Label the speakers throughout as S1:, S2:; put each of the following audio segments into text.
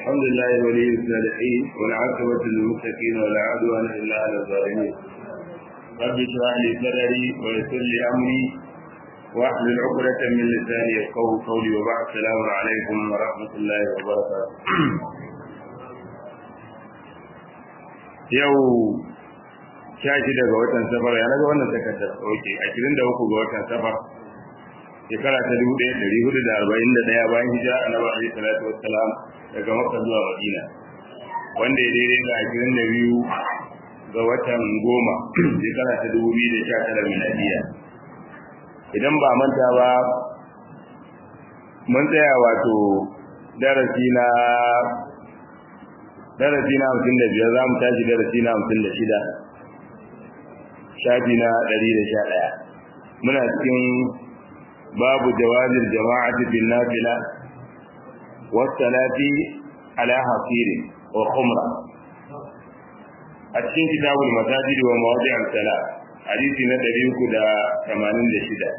S1: الحمد لله ولي الصالحين والعاقبة للمتقين ولا عدوان إلا على الظالمين رب اشرح لي صدري ويسر لي أمري واحلل عقدة من لساني يفقهوا قولي وبعد السلام عليكم ورحمة الله وبركاته yau sha shida ga watan safar ya naga wannan takardar oke ashirin da uku ga watan safar shekara ta dubu ɗaya ɗari hudu da arba'in da ɗaya bayan hijira annabi alaihi salatu wassalam daga makka zuwa madina wanda ya daidai da ashirin da biyu ga watan goma shekara ta dubu biyu da sha tara miladiya idan ba manta ba mun tsaya wato darasi na darasi na hamsin da biyar za mu tashi darasi na hamsin da shida shafi na ɗari da sha ɗaya muna cikin babu jawazin jama'ati bin nafila wasalati ala hasiri wa khumra a cikin kitabul masajid wa mawadi'an sala hadisi na ɗari uku da tamanin da shida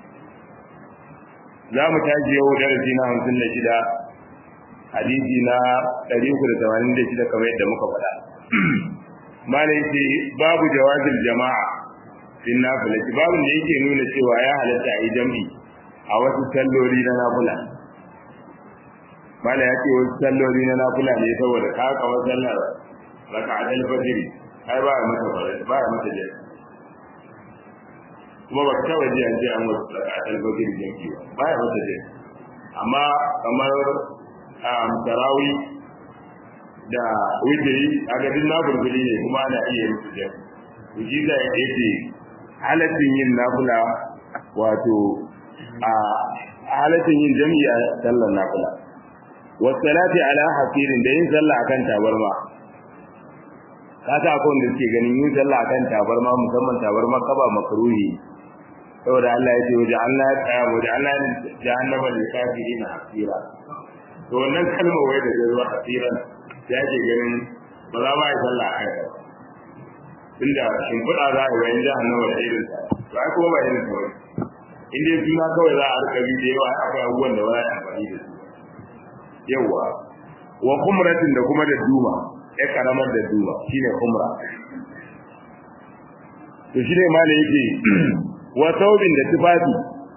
S1: za mu tashi yau darasi na hamsin da shida hadisi na 386 kamar yadda muka faɗa malai ce babu jawazil jama'a fin nafila babu da yake nuna cewa ya halatta a yi jam'i a wasu salloli na nafila malai ya ce wasu salloli na nafila ne saboda ka kawar sallar raka'atul fajr ai ba mata ba mata jami'i kuma ba ta waje an ce an wasu raka'atul fajr jami'i ba ya mata jami'i amma kamar tarawi da witiri a gadin na burburi ne kuma ana iya yin su jan shi da ya ce halattun yin nafula wato a halattun yin jami'i a sallar nafula wasalati ala hasirin da yin sallah akan tabarma kaka akwai wanda suke ganin yin sallah akan tabarma musamman tabarma kaba makaruhi saboda Allah ya ce waje Allah ya tsaya waje Allah ya jahannama lil kafirin hasira to wannan kalmar wai da zuwa asiran ya ke ganin ba za ba ya sallah a kai inda shimfiɗa za a yi wayan jahannama da irin ta to ai kuma ba irin ta wani in dai suna kawai za a rika bi da yawa akwai abubuwan da ba za a amfani da su yawa wa kumratin da kuma da duma ya karamar da duma shine kumra to shine ma da yake wa saubin da tufafi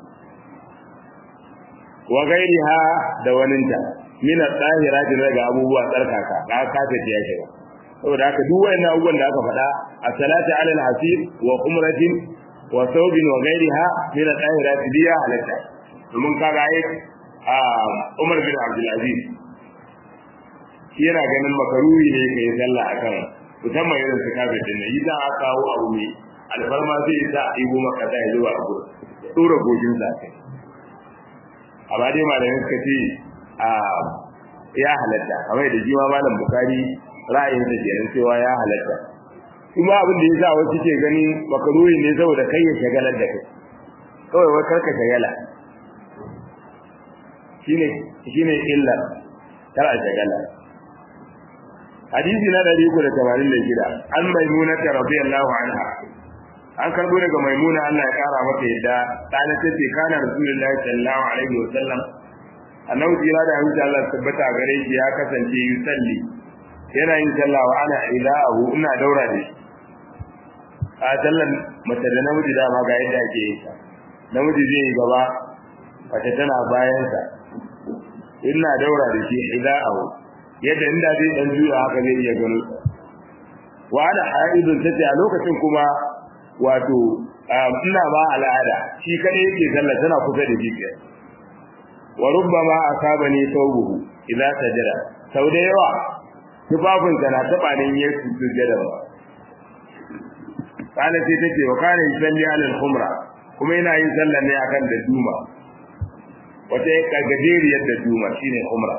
S1: wa gairiha da waninta min at-tahirati daga abubuwa tsarkaka ka kace ta yake ba saboda haka duk wayannan abubuwan da aka faɗa as-salatu 'ala al-hasir wa umratin wa thawbin wa gairiha min at-tahirati biya halatta domin kaga ai Umar bin Abdul Aziz shi yana ganin makaruhi ne kai sallah akan musamman irin su kafin din yi da aka kawo abu ne alfarma zai sa ibo maka da zuwa abu tsora gojin zakai amma dai malamin suka ce a ya halatta kamar da jima malam bukari ra'ayin sa kenan cewa ya halatta kuma abin da yasa wasu ke gani makaruhi ne saboda kai ya shagalar da kai kawai wai karka shagala shine shine illa kar a shagala hadisi na 386 an maimuna radiyallahu anha an karbo daga maimuna Allah ya kara mata yadda kana tace kana rasulullahi sallallahu alaihi wasallam annabi jira da hanci Allah tabbata gare shi ya kasance yusalli yana yin sallah wa ana ilahu ina daura da shi a sallan mace da namiji da ma ga yadda ake yin sa namiji zai yi gaba mace tana bayan sa ina daura da shi ilahu yadda inda zai dan juya haka zai iya gano wa ana haidun tace a lokacin kuma wato ina ba al'ada shi kadai yake sallah tana kusa da jikin wa rubbama asabani thawbuhu idza sajada sau da yawa tufafin sa na taba ne ya sujjada ba kana sai take wa kana yusalli ala al-khumra kuma yana yin sallah ne akan da duma wata ya gajeriyar da duma shine khumra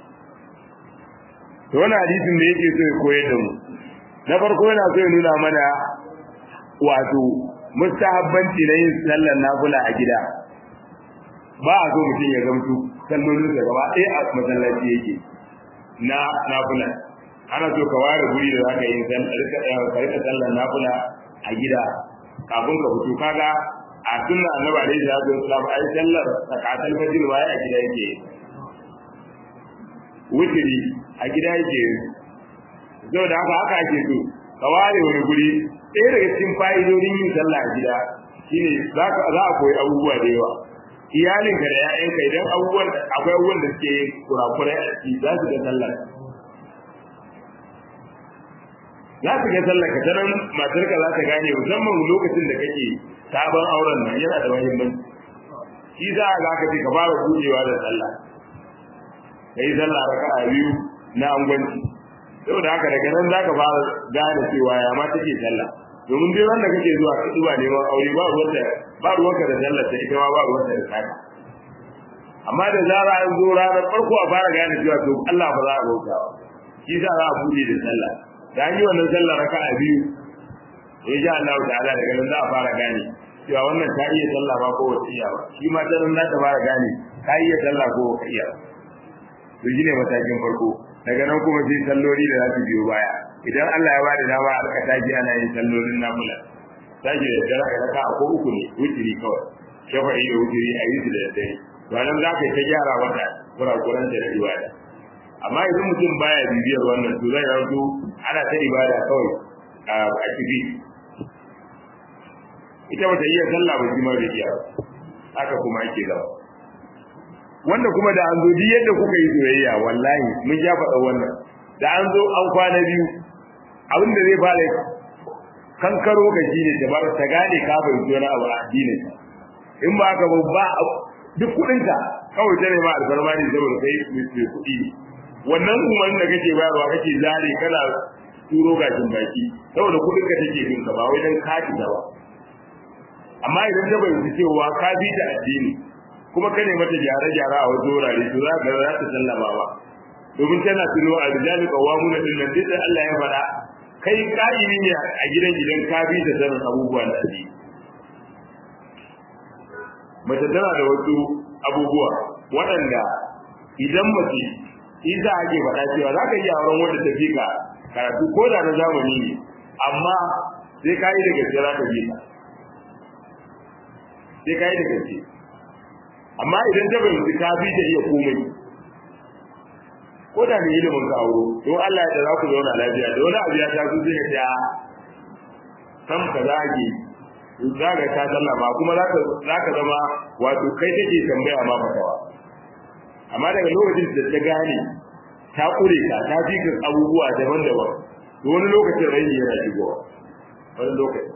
S1: to wannan hadisin da yake so ya koyar da mu na farko yana so ya nuna mana wato mustahabbanci na yin sallar nafila a gida ba a so mutum ya gamsu sallolin da gaba ɗaya a masallaci yake na nafila ana so ka ware guri da zaka yi rika sallar nafila a gida kafin ka fito kaga a sunna annabi alaihi salatu wasallam ai sallar zakatul fajr ba a gida yake wutiri a gida yake zau da haka haka ake so ka ware wani guri ɗaya daga cikin fa'idodin yin sallah a gida shine za a koyi abubuwa da yawa iyalinka da ‘ya'yanka idan abubuwan akwai abubuwan da suke kurakurai a ciki za su ga sallah za su ga sallah ka ta nan matarka za ta gane musamman lokacin da kake sabon auren nan yana da muhimmanci shi za a za ka ce ka fara buɗewa da sallah ka yi sallah raka a biyu na angwanci saboda haka daga nan za ka fara gane cewa ya ma take sallah domin duk wanda kake zuwa ka zuwa neman aure ba ruwanta ba ruwanka da sallah ta ita ma ba ruwanta da saka amma da zara an zo ranar farko a fara gane cewa to Allah ba za a bauta ba shi za a buɗe da sallah da an yi wannan sallah raka a biyu in sha Allah ta'ala daga nan za a fara gane cewa wannan ta iya sallah ba ko wata iya ba shi ma ta nan za ta fara gane ka iya sallah ko ka iya to shi ne matakin farko daga nan kuma sai salloli da za su biyo baya idan Allah ya bada dama a raka taji ana yin sallolin nafila taji da dare a raka ko uku ne wutiri kawai shafa'i da wutiri a yi su da daddare to nan za ka ta gyara wata kurakuran da ibada amma idan mutum baya bibiyar wannan to zai rauto ana ta ibada kawai a ciki ita bata iya sallah ba shi ma bai iya haka kuma ake gaba wanda kuma da an zo duk yadda kuka yi soyayya wallahi mun ja faɗa wannan da an zo an kwana biyu abin da zai fara kankaro ga shi ne ta ta gane ka fahimci wani abu a addinin in ba haka ba duk kuɗinka kawai ta nema alfarma ne saboda kai mai kuɗi wannan umarnin da kake bayarwa kake zare kana turo gashin baki saboda kuɗin ka take bin ka ba wai dan kati da ba amma idan ta bayyana cewa ka bi ta addini kuma ka ne mata gyare-gyare a wasu wurare to za ka za ta sallama ba domin tana tuno a rijali qawamuna din nan duk Allah ya faɗa kai ka'imi ne a gidan gidan ka bi ta sanin abubuwan da ake mace tana da wasu abubuwa waɗanda idan mace in za a ke faɗa cewa za ka iya auren wanda ta fi ka karatu ko da na zamani ne amma sai ka yi da gaske za ka bi ta sai ka yi da gaske amma idan ta fahimci ka fi ta iya komai ko da mai ilimin ka auro don Allah ya za ku zauna lafiya da wani abu ya ta su sai ka ta sam ka zage za ka ta sallama kuma za ka zama wato kai take tambaya ma fatawa amma daga lokacin da ta gane ta kure ka ta fi ka abubuwa daban-daban to wani lokacin raini yana shigowa wani lokacin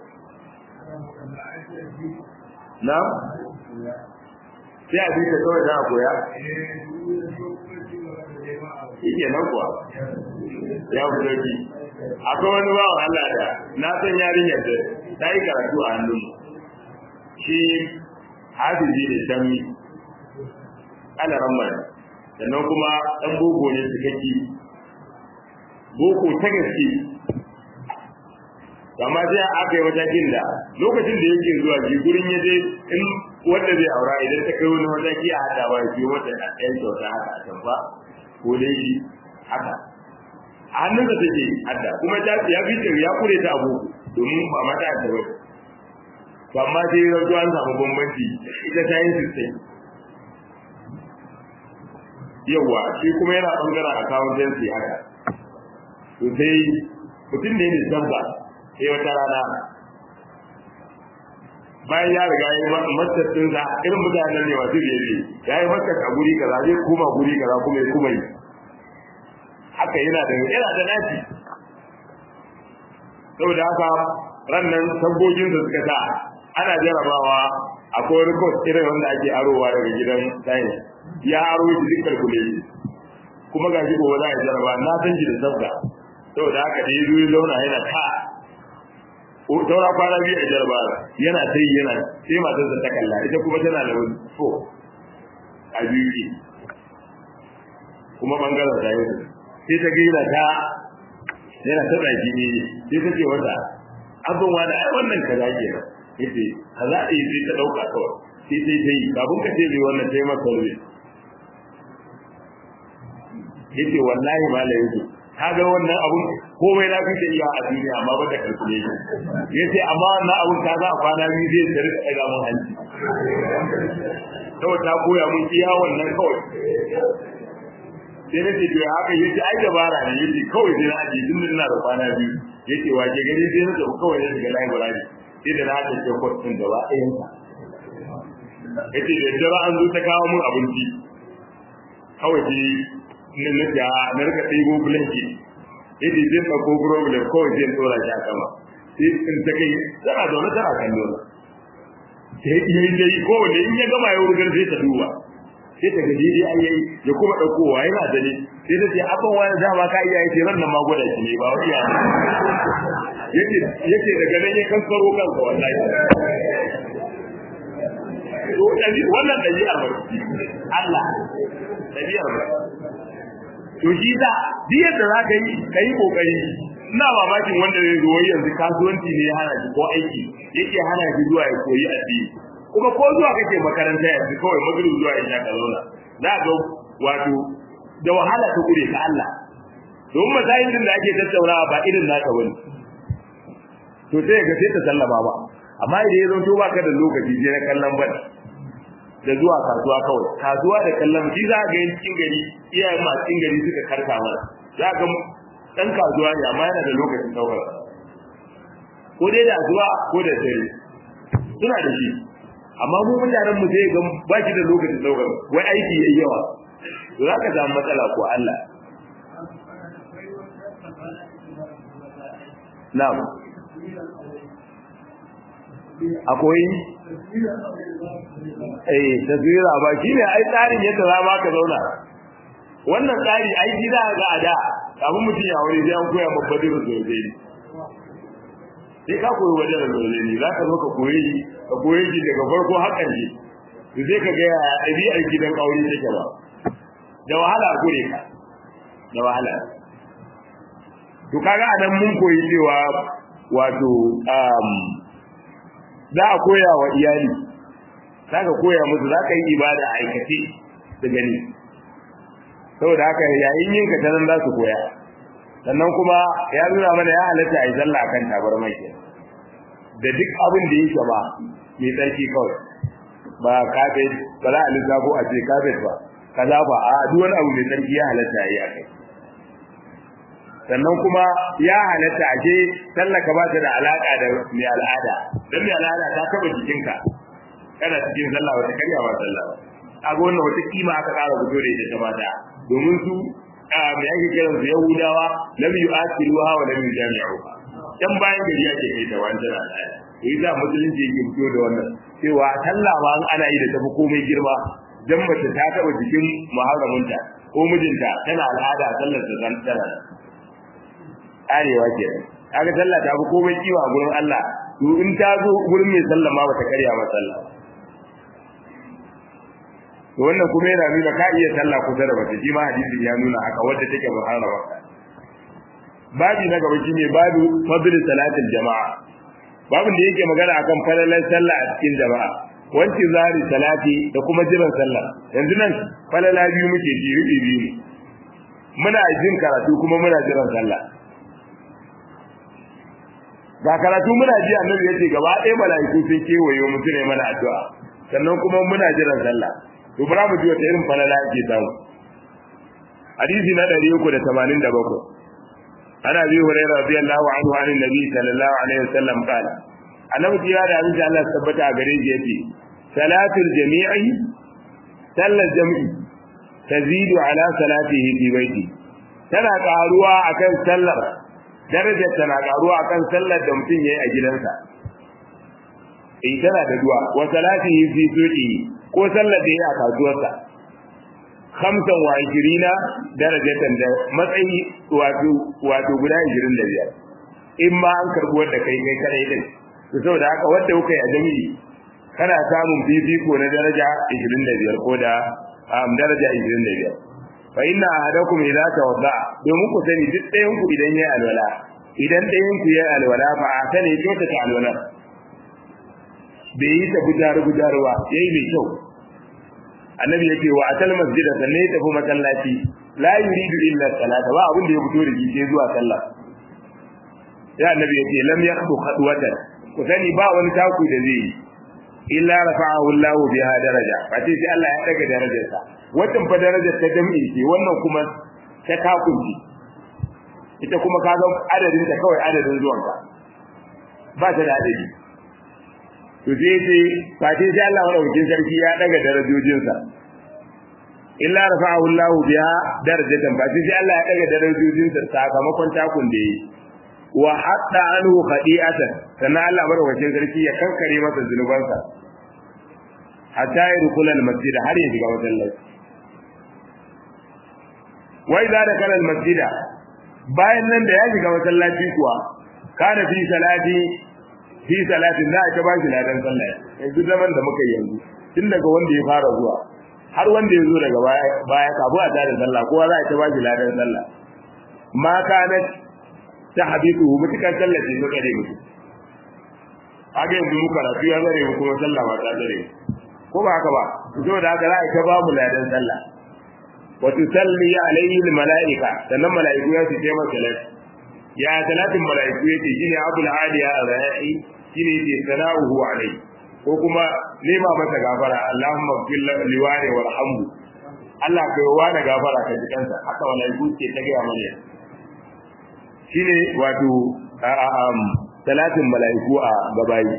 S1: na sai a bisa kawai za a koya shi ke nan kuwa ya fi sauki akwai wani bawan Allah da na san yarinyar da ta yi karatu a hannun shi hafizi da sami ana ramar sannan kuma ɗan boko ne cikakki boko ta gaske amma sai aka yi matakin da lokacin da yake zuwa ji gurin ya je in wanda zai aura idan ta kai wani mataki a hada ba shi wata a ɗayan kyauta haka a can ba ko dai shi haka a hannunsa take hadda kuma ta ya fi ya kure ta abu domin ba mata ta ba to amma sai ya zo an samu bambanci ita ta yin sistai yawa shi kuma yana bangaren accountancy haka to sai mutum ne ne zamba sai wata rana bayan ya riga ya yi masar din sa irin mutanen ne masu biye biye ya yi masar a guri kaza zai kuma guri kaza kuma ya kuma yi haka yana da yana da naci saboda haka rannan sabbogin da suka sa ana jarabawa akwai rikos irin wanda ake arowa daga gidan sayin ya aro shi duk kalkule kuma ga shi gobe za a jaraba na san shi da sabga saboda haka da ya zo ya zauna yana ta saura kwana biyu a jaraba yana ta yi yana sai matarsa ta kalla ita kuma tana da wani so a biyu ke kuma bangaren ta yi sai ta gaina ta yana ta tsaki ne sai ta ce wata abin wani ai wannan ka za ke yace ka za a yi sai ta ɗauka kawai sai sai ta yi kafin ka ce bai wannan ta yi masa rufe yace wallahi malam yake kaga wannan abun komai na kace iya a duniya amma ba da kalkule shi yace amma wannan abun ka za a kwana biyu zai tsare ka ga mun hanci saboda ta koya mun iya wannan kawai sai na ce to ya haka yace ai dabara ne yace kawai sai na aje tun da ina da kwana biyu yace wace gari sai na tafi kawai na shiga library sai da na tafi course din gaba ɗayan sa yace da dare an zo ta kawo mun abinci kawai sai na na ta na rika ɗigo blanki yace zai ɗauko problem kawai sai tsora shi a sama sai in ta kai tana zaune tana kallo na sai yi dai kowanne in ya gama ya wurgar sai ta duba sai ta gaji dai an yayi ya kuma ɗaukowa yana da ne sai ta ce abin wani dama ka iya yake ran nan ma gwada shi ne ba wani ya yake yake daga nan ya kankaro kansa wallahi to dabi wannan dabi'ar ba Allah dabi'ar ba to shi da duk yadda za ka yi ka yi kokari ina mamakin wanda zai zo yanzu kasuwanci ne ya hana shi ko aiki yake hana shi zuwa ya koyi addini kuma ko zuwa kake makaranta yanzu kawai magrib zuwa isha ka zauna za ga wato da wahala ta gure ka Allah don masayin din da ake tattaunawa ba irin naka bane to sai ga sai ta sallama ba amma idan ya zanto baka da lokaci je na kallon ban da zuwa kasuwa kawai kasuwa da kallon shi za ga yin cikin gari iyayen masu cikin gari suka karka mana za ga dan kasuwa ne amma yana da lokacin daukar ko dai da zuwa ko da dare suna da shi amma mu mutanen mu sai ga ba shi da lokacin daukar wai aiki yayi yawa to za ka samu matsala ko Allah na'am akwai eh taswira ba shine ai tsarin yadda za ma ka zauna wannan tsari ai gida ga ada abin mutum ya wuri sai an koya maka badiru sosai sai ka koyi wajen da sosai ne za ka zo ka koyi ka koyi shi daga farko har ƙarshe to sai ka ga ɗabi'ar gidan aure take ba da wahala gure ka da wahala to kaga anan mun koyi cewa wato um, za a koya wa iyali za ka koya musu za ka yi ibada a aikace da gani saboda haka yayin yin ka tanan za su koya sannan kuma ya nuna mana ya halatta a yi sallah akan tabarmai ke da duk abin da yake ba mai tsarki kawai ba kafet ba za a lissafo a ce kafet ba kaza ba a duk wani abu mai tsarki ya halatta a yi a kai sannan kuma ya halatta a ce sallah ka ba ta da alaka da mai al'ada don mai al'ada ta taba jikinka kana cikin sallah wata karya ba sallah ba a ga wannan wata kima aka kara fito da ita ta mata domin su mai ake kiran su yahudawa lam yu'akiluha wa lam yujami'uha dan bayan gari ake kai ta wani tana da to yasa musulunci yake fito da wannan cewa sallah ma ana yi da tafi komai girma dan mace ta taba jikin muharraminta ko mijinta tana al'ada sallar ta zan tana arewa ke kaga sallah ta fi komai kiwa a gurin Allah to in ta zo gurin mai sallah ma bata karya ma sallah to wannan kuma yana nuna ka iya sallah kusa da mace shi ma hadisin ya nuna haka wadda take muharrama babi na gaba shine babu fadl salatil jama'a babin da yake magana akan falalan sallah a cikin jama'a wanci zari salati da kuma jiran sallah yanzu nan falala biyu muke ji rubi biyu muna jin karatu kuma muna jiran sallah ga karatu muna ji annabi yace gaba ɗaya mala'iku sun kewaye mu ne mana addu'a sannan kuma muna jiran sallah to bara mu ji wata irin falala ake samu hadisi na 387 ana bi hurairah radiyallahu anhu an annabi sallallahu alaihi wasallam qala annabi ya da abin Allah tabbata a gare shi yace salatul jami'i sallar jami'i tazidu ala salatihi fi baiti tana karuwa akan sallar darajar tana karuwa akan sallar da mutum yayi a gidansa eh tana da duwa wa salatihi fi suqi ko sallar da yayi a kasuwarsa khamsan wa ishirina darajatan da matsayi wato wato guda 25 in ma an karbi wanda kai kai kare din to saboda haka wanda kuka yi a jami'i kana samun fifiko na daraja 25 ko da um, daraja 25 fa inna ahadakum idza tawadda domin ku sani duk ɗayan ku idan yayi alwala idan ɗayan ku yayi alwala fa a sani to ta alwala bai yi ta gudaru gudaruwa yayi mai kyau annabi yake wa atal masjida sanne ya tafi masallaci la yuridu illa salata ba abin da ya fito da shi sai zuwa sallah ya annabi yake lam yakhdu khadwatan ku sani ba wani taku da zai yi illa rafa'ahu Allah biha daraja fati sai Allah ya daga darajarsa wannan fa darajar ta jami'i ce wannan kuma ta kakunci ita kuma ka ga adadin ta kawai adadin zuwanka ba ta da adadi to sai sai fati sai Allah madaukakin sarki ya daga darajojinsa illa rafa'ahu Allah biha darajatan fati sai Allah ya daga darajojinsa sakamakon takun da yi wa hatta anhu khadi'atan sannan Allah madaukakin sarki ya kankare masa zunubansa hatta ya rukula al-masjid har ya shiga masallaci wa idza dakala al-masjid bayan nan da ya shiga masallaci kuwa kana fi salati fi salatin da aka bashi ladan sallah yanzu zaman da muka yanzu tun daga wanda ya fara zuwa har wanda ya zo daga baya baya kafu a tare sallah kowa za a ta bashi ladan sallah ma kana ta habibu mutukan sallah ce muka dai mutu haka yanzu muka rafi ya zare mu kuma sallah ba ta zare ko ba haka ba saboda haka za a ta ba mu ladan sallah wa tusalli alayhi almalaika sannan malaiku ya su taimaka salati ya salatin malaiku yake shine abul aliya ar-ra'i shine yake sana'uhu alayhi ko kuma nema masa gafara Allahumma fil liwani warhamhu Allah kai wa da gafara ka ji kansa haka malaiku ke ta ga mana shine wato salatin malaiku a gabayi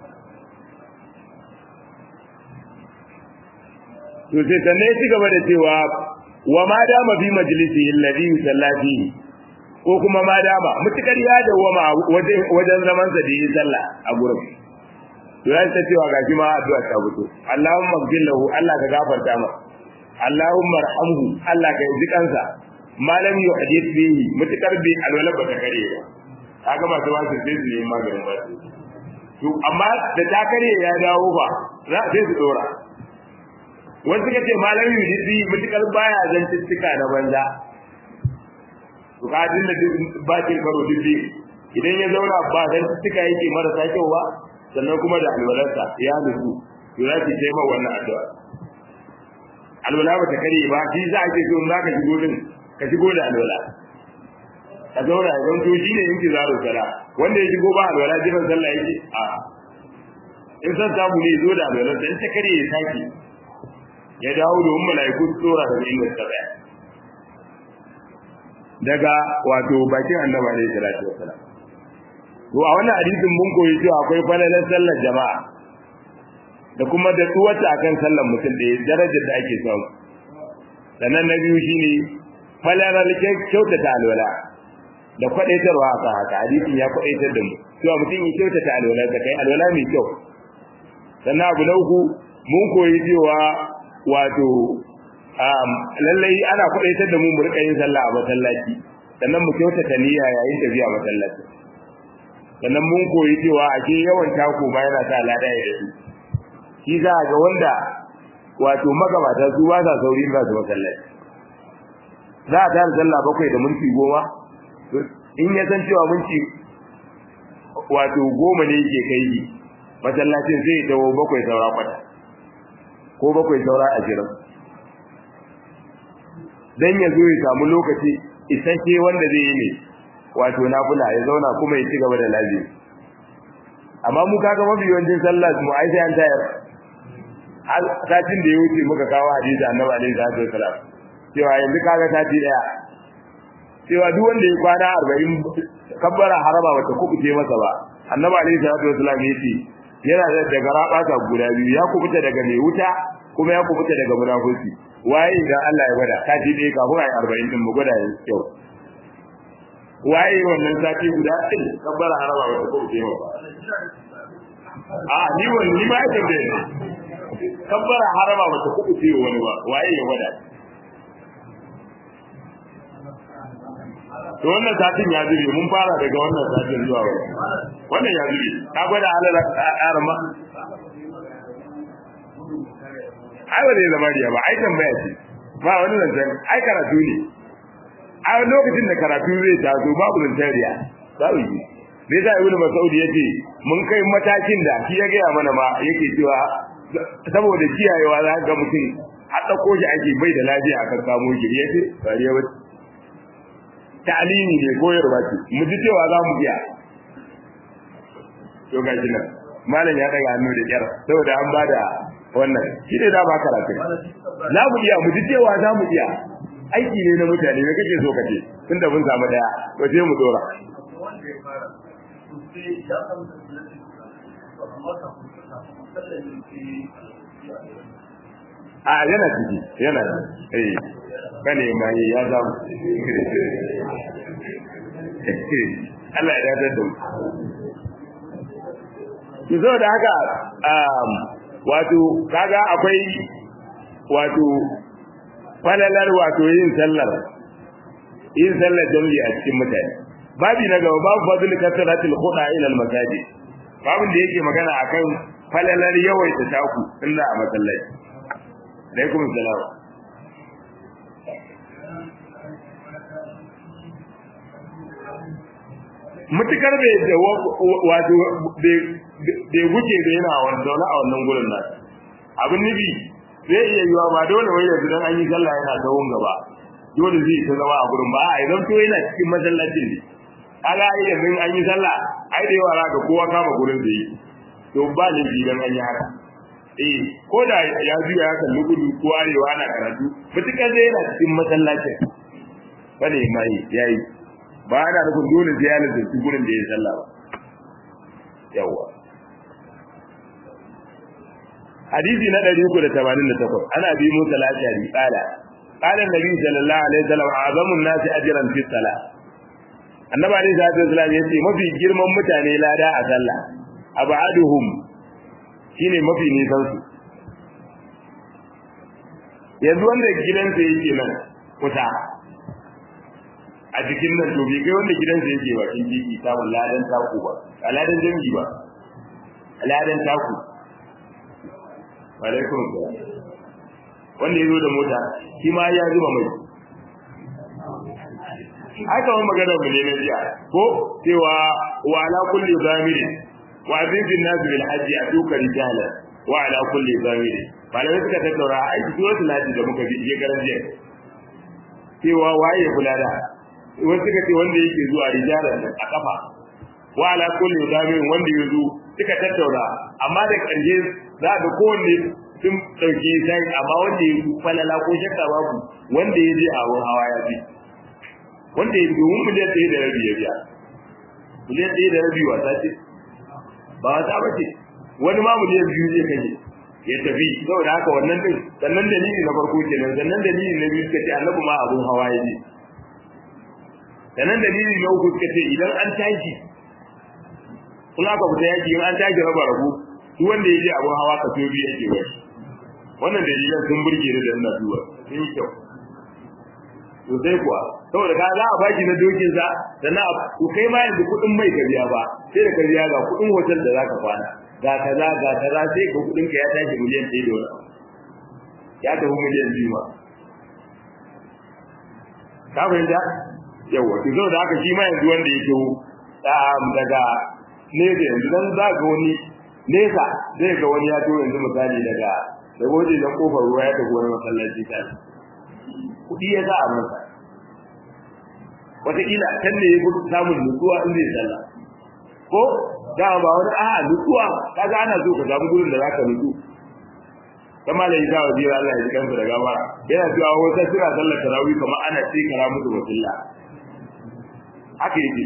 S1: to sai sanne ya ci gaba da cewa wa ma dama fi majlisi alladhi yusallati ko kuma ma dama mutukar ya dawama wajen zaman sa da yi sallah a gurin to ya ta cewa gashi ma addu'a ta fito Allahumma ighfir lahu Allah ka gafarta masa Allahumma arhamhu Allah ka yi kansa malam yuhdith bihi mutukar bi alwala ba ta kare ba kaga masu wasu sai su yi maganin ba to amma da ta kare ya dawo ba za sai su dora wasu suka ce malam yudisi mutukar baya zantuttuka na banza to ka din da bakin karo dubbi idan ya zauna ba zantuttuka yake marasa kyau ba sannan kuma da alwalarsa ya nutsu to za ki taimaka wannan addu'a alwala ba ta kare ba shi za a ce so za ka shigo din ka shigo da alwala ka zauna ya zanto shi ne yanki zaro sala wanda ya shigo ba alwala jiran sallah yake a in san samu ne zo da alwalarsa in ta kare ya sake ya dawo domin mala'iku su tsora daga inda suka tsaya daga wato bakin annabi alaihi salatu wassalam to a wannan hadisin mun koyi cewa akwai falalar sallar jama'a da kuma da tsuwata akan sallar mutum da darajar da ake samu sannan na biyu shine falalar kyautata alwala da kwadaitarwa a kan haka hadisin ya kwadaitar da mu cewa mutum ya kyautata alwala ka kai alwala mai kyau sannan abu na uku mun koyi cewa wato lallai ana kwadaitar da mu mu rika yin sallah a masallaci sannan mu kyautata niyya yayin tafiya masallaci sannan mun koyi cewa a ke yawan tako ba yana sa lada ya yi shi za ga wanda wato magabata su ba sa sauri ba su masallaci za a tara sallah bakwai da minti goma in ya san cewa minti wato goma ne yake kai masallacin zai dawo bakwai saura kwata ko bakwai saura ashirin dan ya zo ya samu lokaci isasshe wanda zai yi ne wato nafila ya zauna kuma ya ci gaba da lafiya amma mu kaga mafi yawancin sallah mu ai sai an tayar satin da ya wuce muka kawo hadisi annabi alaihi salatu wasalam cewa yanzu kaga sati daya cewa duk wanda ya kwana 40 kabbara haraba bata kubuce masa ba annabi alaihi salatu wasalam yace yana da daga rabata guda biyu ya kubuta daga mai wuta kuma ya kubuta daga munafiki waye da Allah ya gwada sati daya kafin ai 40 din mu gwada yau waye wannan sati guda din kabbara haraba bata kubuce masa a ni wani ni ma yake da kabbara haraba bata kubuce wani ba waye ya gwada to wannan satin ya zube mun fara daga wannan satin zuwa wani wannan ya zube ka gwada halar arma ai ba zai zama riya ba ai tambaya ce ba wani zancen ai karatu ne a lokacin da karatu zai taso babu zancen riya babu yi me yasa ibnu mas'ud yace mun kai matakin da shi ya gaya mana ma yake cewa saboda kiyayewa za ga mutum har dauko shi ake bai da lafiya akan kamo shi yace bariya wace ta'alimi ne koyarwa ce mu ji cewa za mu biya to ga shi nan malam ya daga hannu da kyar saboda an bada wannan shi ne da ba karatu za mu iya mu ji cewa za mu iya aiki ne na mutane me kake so ka ce tun da mun samu daya to sai mu dora a yana ciki yana eh bane mai ya zamu Allah ya dadar da mu ki zo da haka wato kaga akwai wato falalar wato yin sallar yin sallar jami'i a cikin mutane babi na gaba babu fadl kasratil khuda ila al masajid babin da yake magana akan falalar yawaita taku illa a masallaci alaikum salam mutukar bai da wato bai wuce da yana zaune a wannan gurin nan abin nufi zai iya yiwa ba dole wai yanzu dan an yi sallah yana tsawon gaba dole zai ta zama a gurin ba a idan to yana cikin masallacin ne kaga ai yanzu an yi sallah ai da yawa ga kowa kama gurin da yi to ba ne idan an yi haka eh ko da ya juya ya kalli gudu ko arewa ana karatu mutukar zai yana cikin masallacin bane mai yayi ba ana nufin dole sai ya lazarci gurin da ya sallah ba yawa hadisi na 388 ana bi musa lashari qala qala annabi sallallahu alaihi wasallam azamun nasi ajran fi salah annabi alaihi salatu wasallam yace mafi girman mutane lada a sallah abaduhum shine mafi nisan su yanzu wanda gidansa yake nan kusa a cikin nan to bai kai wanda gidansa yake ba kin jiki samun ladan taku ba a ladan dangi ba a ladan taku alaikum wanda ya zo da mota shi ma ya zuba mai haka wani magana mu ne na jiya ko cewa wa ala kulli zamirin wa azizin nasu bil hajji a duka rijala wa ala kulli zamirin malamai suka tattaura a aiki wasu lati da muka bi iya garan jiya cewa waye kula da wasu suka ce wanda yake zuwa rijalan a kafa wa ala kulli zamirin wanda ya zo suka tattaura amma da ƙarshe za ga kowanne sun ɗauki sai amma wanda ya falala ko shakka babu wanda ya je a wurin hawa ya bi wanda ya domin miliyan ɗaya da rabi ya biya miliyan ɗaya da rabi wasa ce ba wasa ba ce wani ma miliyan biyu zai kashe ya tafi saboda haka wannan din sannan dalili na farko kenan sannan dalili na biyu suka ce annabi ma abun hawa ya je sannan dalili na uku suka ce idan an tashi in aka fita yaki in an tashi raba rabu duk wanda ya je abun hawa ka so biyu yake wai wannan dalilan sun burge ni da ina duba sun yi kyau to sai kuwa saboda ka za a baki na dokin sa sannan ku kai ma yanzu kuɗin mai ka biya ba sai da ka biya ga kuɗin hotel da za ka kwana ga kaza ga kaza sai ka kuɗin ka ya tashi miliyan ɗaya da wani ya tafi miliyan biyu ma ka fahimta yawa to saboda haka shi ma yanzu wanda ya taho daga nesa yanzu dan za ga wani nesa zai ga wani ya to yanzu misali daga da goje dan kofar ruwa ya tafi wani masallaci ta kudi ya sa a masa wataƙila can ne ya fi samun nutsuwa in zai sallah ko da ba wani a nutsuwa kaga ana so ka samu gurin da za ka nutsu kama da isa wa jira Allah ya ji kansa da gabara yana cewa wata suna sallar tarawih kamar ana tsikara musu wasilla haka yake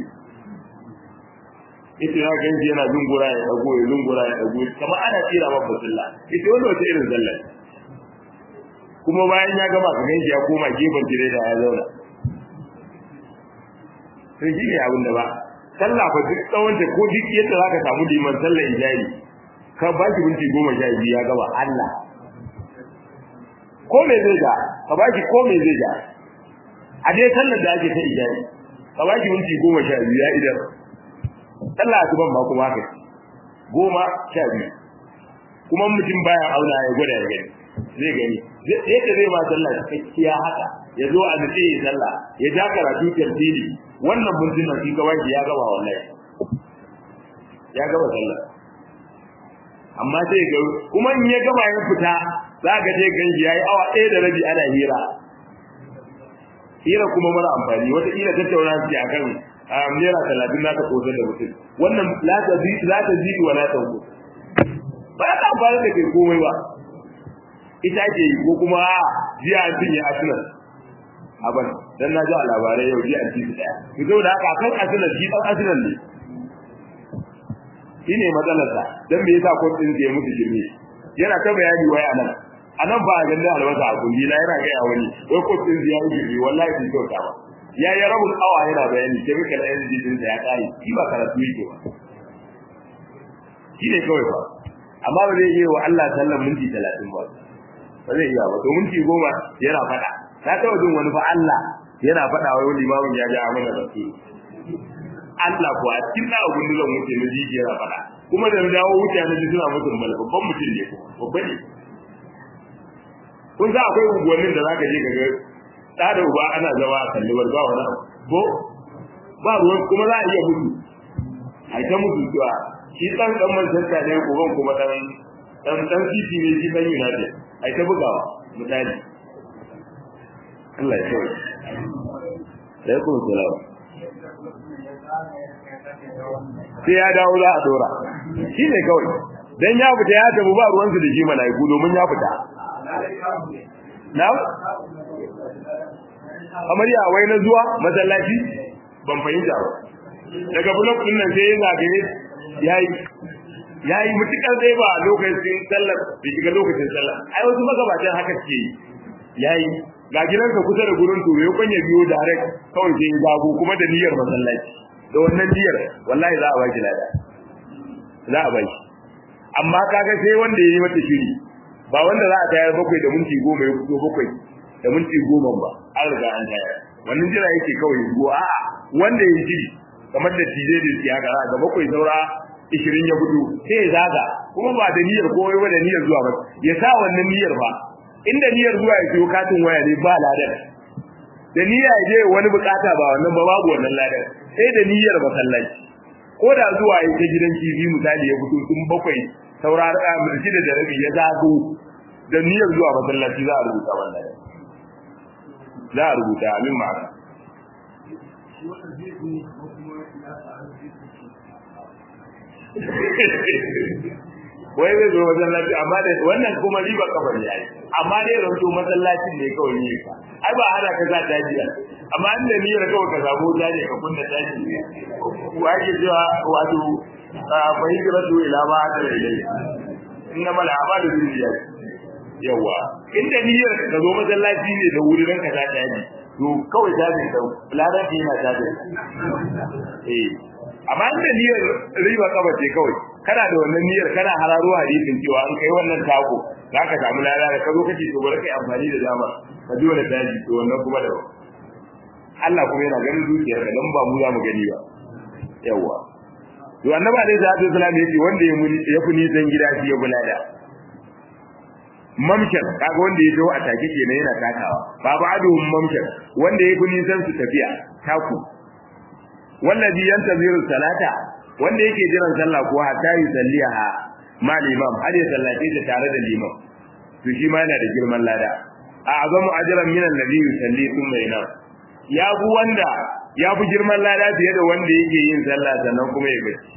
S1: ita ya ganji yana zungura ya dago ya zungura ya dago kamar ana tsira maka wasilla ita wanda wata irin sallar kuma bayan ya gama ka ganji ya koma gefen tireda ya zauna sai shi ne abin da ba sallah fa duk tsawon ta ko duk yadda zaka samu liman sallar ijayi ka ba shi minti goma sha biyu ya gaba Allah ko me zai ga ka ba shi ko me zai ga a dai sallar da ake ta ijayi ka ba shi minti goma sha biyu ya idan sallah asuban ba kuma haka goma sha biyu kuma mutum baya auna ya gwada ya gani zai gani yadda zai ma sallah cikakkiya haka ya zo a nutse ya sallah ya ja karatu tartili wannan mintuna shi kawai ya gaba wallahi ya gaba sallah amma sai ga kuma in ya gaba ya fita za ka je ganji yayi awa ɗaya da rabi ana hira hira kuma mara amfani wata ila tattauna su akan naira talatin na ka kosar da mutum wannan la ta zi la ta zi wa la ta hu ba ta amfani da kai komai ba ita ake yi ko kuma jiya an cinye arsenal abin dan na ji a labarai yau jiya an ci daya to saboda haka kan arsenal shi dan arsenal ne shine matsalarsa dan me yasa ko din ya mutu girme yana ta bayani wai anan anan ba ga da albasa a kundi na yana ga wani wai ko din ya yi girme wallahi bai kyauta ba ya yi rabul awa yana bayani chemical energy din da ya kai shi ba karatu yake ba shi ne kawai ba amma ba zai iya wa Allah sallan minti 30 ba ba zai iya ba to minti 10 yana fada na taɓa jin wani fa Allah yana fada wai wani imamin ya ga amana da su Allah ko a cikin da abun da wuce na ji yana fada kuma da dawo wuce na ji suna mutum mal babban mutum ne babban ne kun sa akwai unguwannin da zaka je ka ga da da uba ana zama a kalli ba wani ko ba ruwan kuma za a iya mutu a ta mutu cewa shi dan dan Manchester ne uban kuma dan dan dan City ne shi dan United ai ta bugawa misali Allah ya tsare sai ku salam sai ya dawo za a dora shi ne kawai dan ya fita ya tabu ba ruwan su da shi malaiku domin ya fita na amarya wai na zuwa masallaci ban fahimta ba daga blok din nan sai ya zagaye yayi yayi mutukar dai ba lokacin sallar bai shiga lokacin sallar ai wasu magabatan haka ce yayi ga gidanka kusa da gurin to ya kwanya biyo direct kawai sai ya zago kuma da niyyar masallaci da wannan niyyar wallahi za a baki lada za a baki amma kaga sai wanda yayi mata shiri ba wanda za a tayar bakwai da minti goma ya fito bakwai da minti goma ba an riga an tayar wannan jira yake kawai go a wanda ya shiri kamar da tije da siyaka ga bakwai saura ishirin ya gudu sai ya zaga kuma ba da niyyar ko ba da niyyar zuwa ba ya sa wannan niyyar ba inda niyyar zuwa ya siyo katin waya ne ba ladan da niyya ya je wani bukata ba wannan ba babu wannan ladan sai da niyyar masallaci ko da zuwa ya ta gidan kifi misali ya fito tun bakwai saura da mulki da rabi ya zago da niyyar zuwa masallaci za a rubuta wannan za a rubuta amin ma'ana wai zai zo masallaci amma da wannan kuma riba kafar yayi amma dai ranto masallacin ne kawai ne ka ai ba hana ka za ta jiya amma an da niyyar kawai ka samu ta ne ka kunna ta ji waje cewa wato fa hijratu ila ma ta ilai inna mal a'malu bil niyyat yawa inda niyyar ka zo masallaci ne da wuri ranka ta ta ji to kawai ta ne ka ladan yana ta ji eh amma inda niyyar riba kaba ce kawai kana da wannan niyyar kana hararo hadisin cewa an kai wannan tako zaka samu lada da kazo kace to bari kai amfani da dama ka ji wannan daji to wannan kuma da Allah kuma yana ganin zuciyar ka dan ba mu za mu gani ba yawa to annabi alaihi salatu wasallam yace wanda ya muni ya fi nisan gida shi ya bulada mamshan kaga wanda ya zo a take kenan yana takawa babu aduhum mamshan wanda ya fi nisan su tafiya taku wallazi yantaziru salata wanda yake jiran sallah ko hatta yi salliha ma limam har ya sallace ta tare da limam to shi ma yana da girman lada a azamu ajran min alladhi yusalli thumma yanam ya bu wanda ya bu girman lada fiye da wanda yake yin sallah sannan kuma ya bacci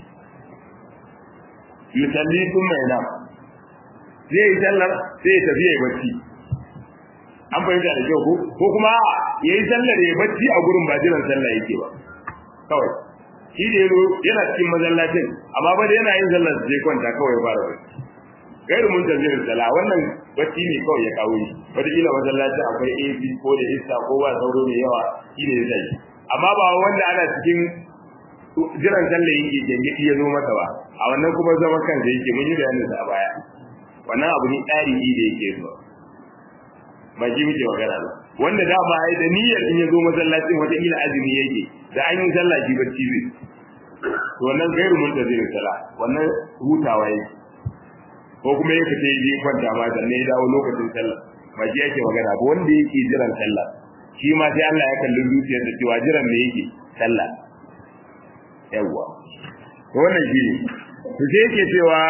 S1: yusalli thumma yanam zai yi sallar sai ya tafi ya bacci an fahimta da kyau ko kuma ya yi sallar ya bacci a gurin ba jiran sallah yake ba kawai shi da yazo yana cikin mazallacin amma ba da yana yin sallar sai kwanta kawai ya fara bacci gairu mun tafiyar sala wannan bacci ne kawai ya kawo shi wata kila mazallacin akwai AC ko da iska ko ba sauro mai yawa shi ne zai amma ba wanda ana cikin jiran sallar yake gengedi ya zo masa ba a wannan kuma zaman kansa yake mun yi bayanin sa a baya wannan abu ne tsari da yake zuwa ba shi muke magana ba wanda dama ai da niyyar in ya zo masallacin wata ila azumi yake da an yi sallah shi bacci zai to wannan gairu mun da zai sala wannan hutawa yake ko kuma yake sai yi kwanta ma sannan ya dawo lokacin sallah ba shi yake magana ba wanda yake jiran sallah shi ma sai Allah ya kalli zuciyar da cewa jiran me yake sallah yawwa to wannan shi ne to sai yake cewa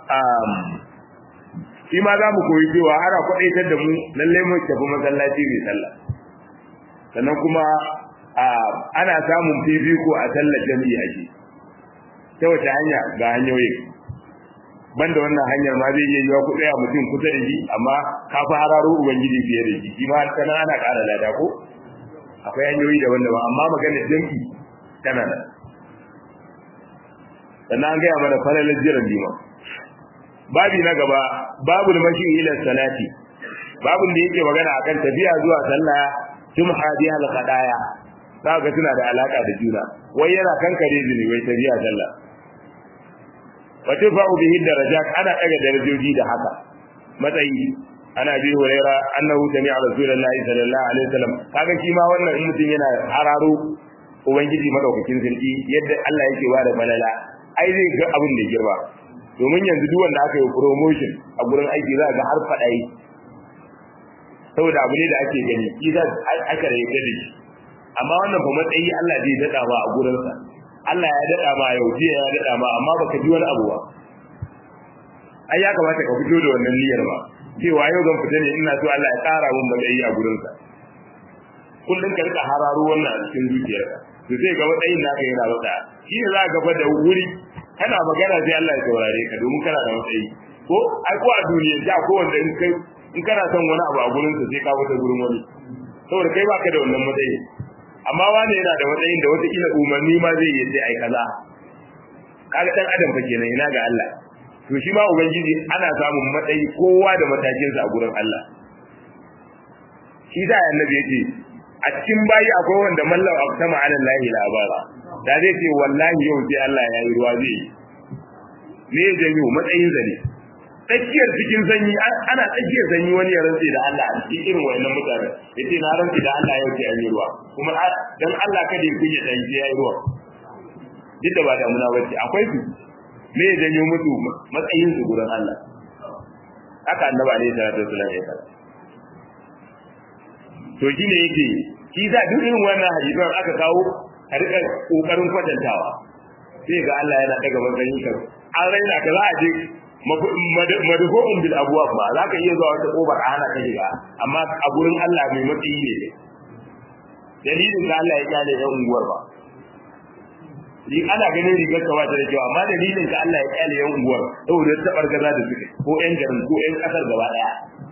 S1: shi ma za mu koyi cewa ana kwaɗaitar da mu lallai mu tafi masallaci mai sallah sannan kuma ana samun fifiko a sallar jami'i ake ta wace hanya ga hanyoyin banda wannan hanyar ma zai iya yiwa ku tsaya mutum kusa da shi amma ka fi hararo ubangiji fiye da shi shi ma tana ana ƙara lada ko akwai hanyoyi daban-daban amma maganar jam'i tana nan sannan an gaya mana falalar jiran liman babi na gaba babu mashi ila salati babun da yake magana akan tafiya zuwa sallah tumha biha al-qadaya kaga tana da alaka da juna wai yana kankare zunubai tafiya sallah wa tafa'u bihi darajat ana daga darajoji da haka matsayi ana bi huraira annahu sami'a rasulullahi sallallahu alaihi wasallam kaga shi ma wannan in mutum yana hararo ubangiji madaukakin sarki yadda Allah yake ba da malala ai zai ga abin da girma domin yanzu duk wanda aka yi promotion a gurin aiki za ga har faɗa yi saboda abu ne da ake gani shi za aka rage da shi amma wannan fa matsayi Allah zai daɗa ba a gurinsa Allah ya daɗa ma yau jiya ya daɗa ma amma baka ji wani abu ba ai ya kamata ka fito da wannan niyyar ba cewa yau zan fita ne ina so Allah ya ƙara min matsayi a gurinsa kullum ka rika hararo wannan a cikin zuciyarka to sai ga matsayin naka yana rasa shi ne za ka gaba da wuri kana magana sai Allah ya saurare ka domin kana da matsayi ko ai ko a duniya ja ko wanda in kai in kana son wani abu a gurin sa sai ka wuce gurin wani saboda kai baka da wannan matsayi amma wani yana da matsayin da wata kila umarni ma zai yi sai ai kaza kaga dan adam fa kenan ina ga Allah to shi ma ubangiji ana samun matsayi kowa da matakin sa a gurin Allah shi da annabi yake a cikin bayi akwai wanda mallau aqsama ala lahi labara da zai ce wallahi yau sai Allah ya yi ruwa zai yi me ya janyo matsayin zane tsakiyar cikin sanyi ana tsakiyar sanyi wani ya rantse da Allah a cikin irin wayannan mutane yace na rantse da Allah yau sai an yi ruwa kuma dan Allah kada ya kunya dan sai ya yi ruwa duk da ba da muna bace akwai su me ya janyo musu matsayin su gurin Allah haka annabi alaihi salatu wasallam ya faɗa to shine yake shi za duk irin wannan hadisan aka kawo a rika kokarin kwatantawa sai ga Allah yana daga matsayin ka an raina ka za a je madhu'un bil abwab ba za ka iya zuwa wata kobar a hana ka shiga amma a gurin Allah mai matsayi ne dalilin da Allah ya kyale yan unguwar ba ni ana ganin rigar ka wata da kyau amma dalilin ka Allah ya kyale yan unguwar saboda ta bargaza da suke ko yan garin ko yan kasar gaba daya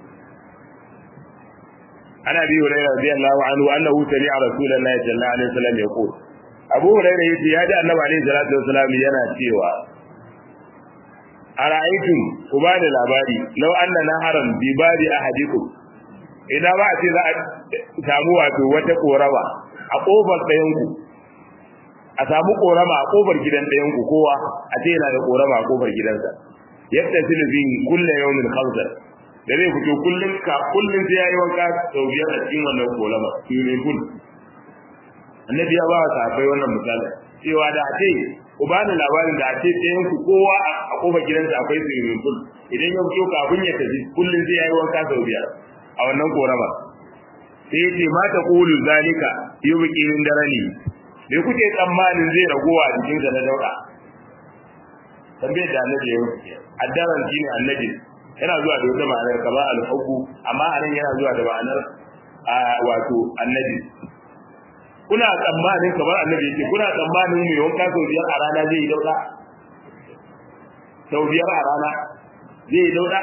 S1: ana bi hurairah radiyallahu anhu annahu sami'a rasulullahi sallallahu alaihi wasallam yaqul abu hurairah yace ya ji annabi alaihi salatu wasallam yana cewa ara'aytum ku ba da labari law anna naharan bi bari ahadikum ina ba a ce za a samu wato wata korama a kofar ɗayan ku a samu korama a kofar gidan ɗayan ku kowa a ce yana da korama a kofar gidansa yadda silu bi kullu yawmin khamsa da zai fito kullun ka kullun sai yayi wanka sau biyar a cikin wannan korama swimming pool annabi ya ba wa sahabbai wannan misali cewa da a ce ku bani labarin da a ce ɗayan ku kowa a kofar gidansa akwai swimming pool idan ya fito kafin ya tafi kullun sai yayi wanka sau biyar a wannan korama sai ya ce mata qulu zalika yubqi min darani bai kuke tsammanin zai ragowa a cikin sa na dauka tambayar da annabi ya yi addaran shine annabi yana zuwa da wata ma'anar kama al-hubbu amma anan yana zuwa da ma'anar wato annabi kuna tsammanin kamar annabi yake kuna tsammanin mai wanka sau biyar a rana zai yi dauka sau biyar a rana zai yi dauka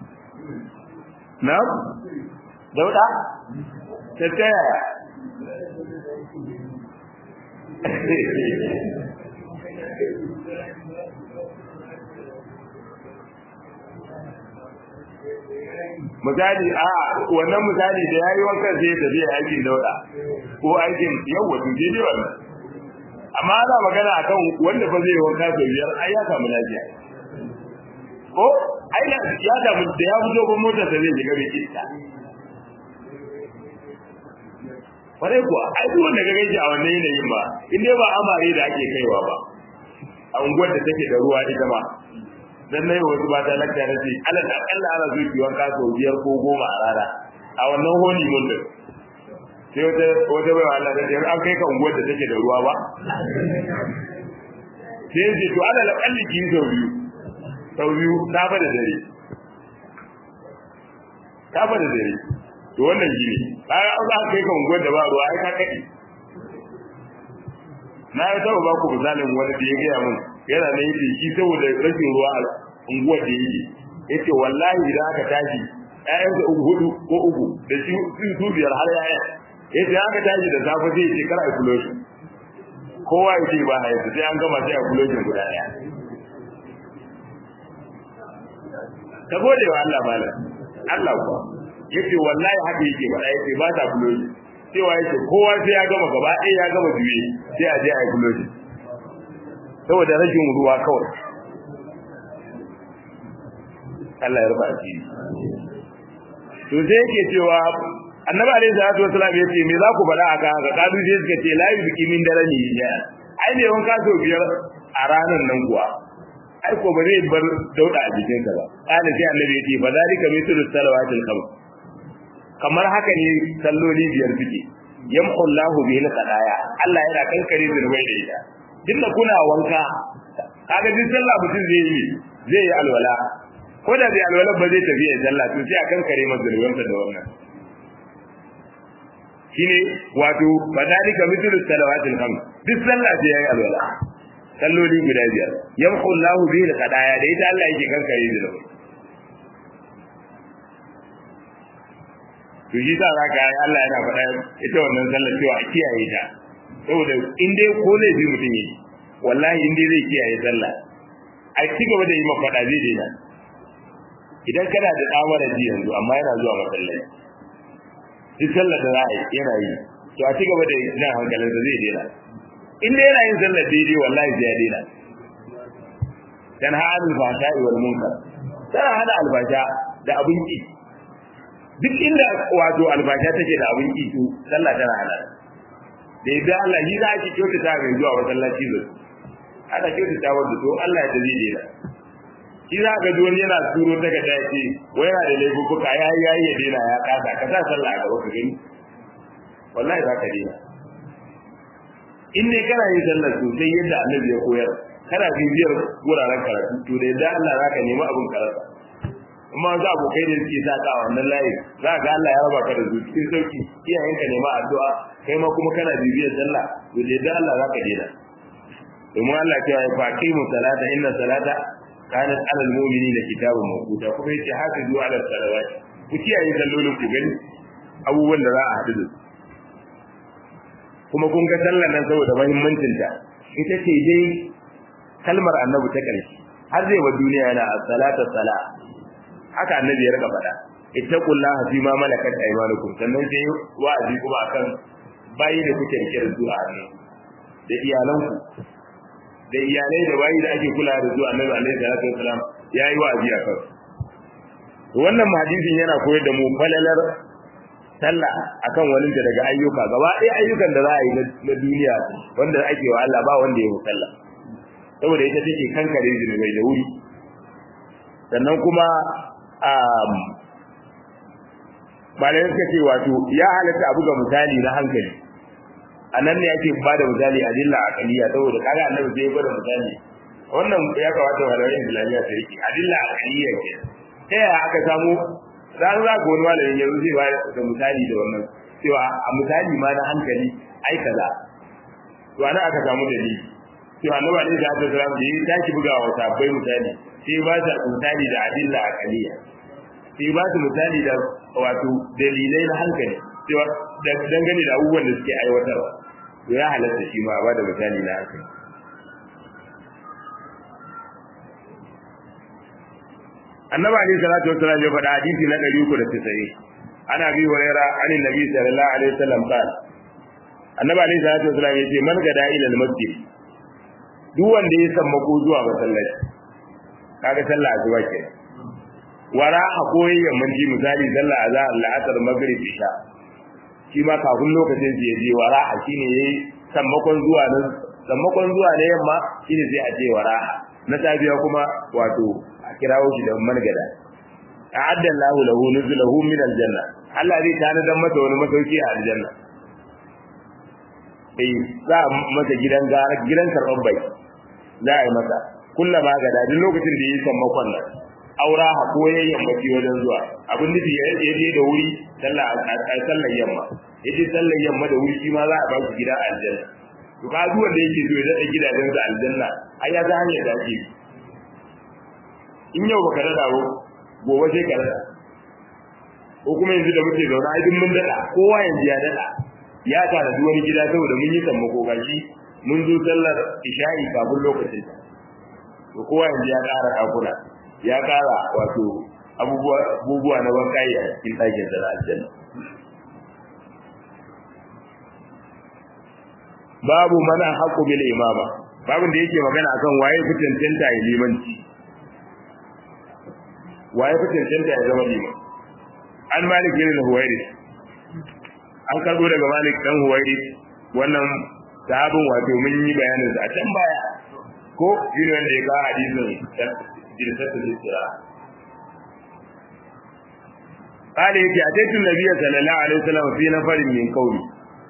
S1: na dauka ta taya misali a wannan misali da yayi wankan sai da zai aikin dauda ko aikin yawa to je ne wannan amma ana magana akan wanda fa zai wanka sau biyar ai ya samu lafiya ko ai ya samu da ya fito ko motar da zai shiga bai iska kwarai kuwa ai duk wanda ga gaji a wannan yanayin ba in dai ba amare da ake kaiwa ba a unguwar da take da ruwa ita ma dan nayi wasu ba ta lakta na ce alal akalla ana zuwa kiwon kaso biyar ko goma a rana a wannan holi mun din sai wata wata bai Allah da an kai ka unguwar da take da ruwa ba sai ce to alal akalli ki sau biyu sau biyu ta bada dare ta bada dare to wannan shi ne kaga an za ka kai ka unguwar da ba ruwa ai ka kai na yi taɓa ba ku misalin wani da ya gaya mun yana da yake shi saboda rashin ruwa unguwar da yake yace wallahi idan aka tashi ƴaƴansa uku hudu ko uku da shi su biyar har ƴaƴa yace aka tashi da safe zai ce kar a kulo shi kowa yake ba a yanzu sai an gama sai a kulo shi guda ɗaya ka gode wa Allah malam Allah kuwa yace wallahi haka yake ba yace ba ta kulo shi cewa yake kowa sai ya gama gaba ɗaya ya gama juye sai a je a yi kulo shi saboda rashin ruwa kawai Allah ya rufa asiri to sai yake cewa annabi alaihi salatu wasallam yace me za ku faɗa aka haka kadu sai suka ce la yuzki min darani ya ai ne wanka so biyar a ranar nan kuwa ai ko ba zai bar dauda a jikin sa ba kana sai annabi yace fa zalika mithlu salawatil khams kamar haka ne salloli biyar suke yamhu Allahu bihi al-qadaya Allah yana kankare zurbai da ita dinda kuna wanka kaga din sallah mutum zai yi zai yi alwala ko da bai alwala ba zai tafi ya sallah to sai a kankare masa zurbansa da wannan shine wato fadalika mithlu salawatil khams duk sallah sai yayi alwala salloli guda biyar yamhu Allahu bihi al-qadaya da ita Allah yake kankare zurbai to shi sa zaka yi Allah yana faɗa ita wannan sallar cewa a kiyaye ta saboda in dai ko laifi mutum yi wallahi in dai zai kiyaye sallah a ci gaba da yi ma faɗa zai daina idan kana da tsamara ji yanzu amma yana zuwa masallaci duk sallar da za a yi yana yi to a ci gaba da jan hankalinsa zai daina in dai yana yin sallar daidai wallahi sai ya daina dan ha'alul fahsha'i wal munkar tana hana albasha da abin ki duk inda wato albasha take da abin ki to sallah tana hana da yadda Allah yi za a ci kyautata mai zuwa masallaci zai ana kyautata wanda to Allah ya dazi dena shi za ka ji wani yana turo daga ta ce wai yana da laifuka ya yi yayi ya dena ya kasa ka sa sallah a gaba ka gani wallahi za ka dena in ne kana yin sallar sosai yadda annabi ya koyar kana bibiyar wuraren karatu to da yadda Allah za ka nemi abin karatu amma za abokai da suke sa ka a wannan layi za ga Allah ya raba ka da zuci cikin sauki iyayenka nema addu'a kai ma kuma kana bibiyar sallah to da yadda Allah za ka dena domin Allah ya ce fa aqimu salata inna salata kanat ala almu'minina kitabun mawquta kuma yace hafizu ala salawat ku kiyaye sallolin ku gani abubuwan da za a hadu da kuma kun ga sallar nan saboda muhimmancin ta ita ce dai kalmar annabi ta karshe har zai wa duniya yana as-salatu sala haka annabi ya rika faɗa ittaqullaha fi ma malakat aymanukum sannan sai wa'azi kuma akan bayi da kuke rike da zuwa ne da iyalanku da iyalai da bayi da ake kula da su annabi alaihi salatu wasalam yayi wa'azi a kan wannan hadisin yana koyar da mu falalar sallah akan wani da daga ayyuka gaba ɗaya ayyukan da za a yi na duniya wanda ake wa Allah ba wanda ya yi sallah saboda ita take kankare zunubai da wuri sannan kuma malai suka ce wato ya halatta abu ga misali na hankali a nan ne ake ba da misali a dilla akaliya saboda kaga annabi sai ya bada misali wannan ya kamata malamin islamiyya ta rike adilla akaliya ke ta yaya aka samu za za ga wani malamin yanzu zai ba da misali da wannan cewa a misali ma na hankali ai kaza to ana aka samu dalili cewa annabi alaihi salatu wasallam da ya tashi bugawa sabbai misali sai ba ta misali da adilla akaliya sai ba su misali da wato dalilai na hankali cewa dangane da abubuwan da suke aiwatarwa to ya halatta shi ma ba da misali na hankali annabi alaihi salatu wassalam ya faɗa hadisi na 390 ana bi huraira an nabi sallallahu alaihi wasallam qala annabi alaihi salatu wassalam ya ce man gada ila al-masjid duk wanda ya sammako zuwa masallaci kaga sallah azuwa kenan wara a koyi yammanci misali sallah azhar la'asar maghrib isha shi ma kafin lokacin su je wara a shine yayi sammakon zuwa nan sammakon zuwa na yamma shine sai a je wara na tabiya kuma wato a kirawo shi da margada a'adda Allahu lahu nuzulahu min aljanna Allah zai tana dan masa wani masauki a aljanna eh za a masa gidan gara gidan karban bai za a yi masa kullama gada duk lokacin da yi sammakon nan aura ha ko ya yammaci wajen zuwa abin nufi ya je da wuri sallah a sallar yamma ya je sallar yamma da wuri shi ma za a ba shi gida a aljanna to ka zuwa da yake zo ya daɗa gidajen sa aljanna ai ya ga hanyar da ake in yau baka dada ba gobe sai ka dada ko kuma yanzu da muke zaune ai duk mun dada kowa yanzu ya dada ya tara duk wani gida saboda mun yi sammako gashi mun zo sallar isha'i kafin lokacin to kowa yanzu ya ƙara kakuna ya ƙara wato abubuwa abubuwa na bankayi a cikin ɗakin da aljanna babu mana haƙu bil imama babin da yake magana akan waye fi cancanta ya limanci waye fi cancanta ya zama liman an malik ibn huwairi an karbo daga malik dan huwairi wannan sahabin wato mun yi bayanin sa a can baya ko shi ne wanda ya ga hadisin jirsatul istira قال يجي أتيت النبي صلى الله عليه وسلم في نفر من قومي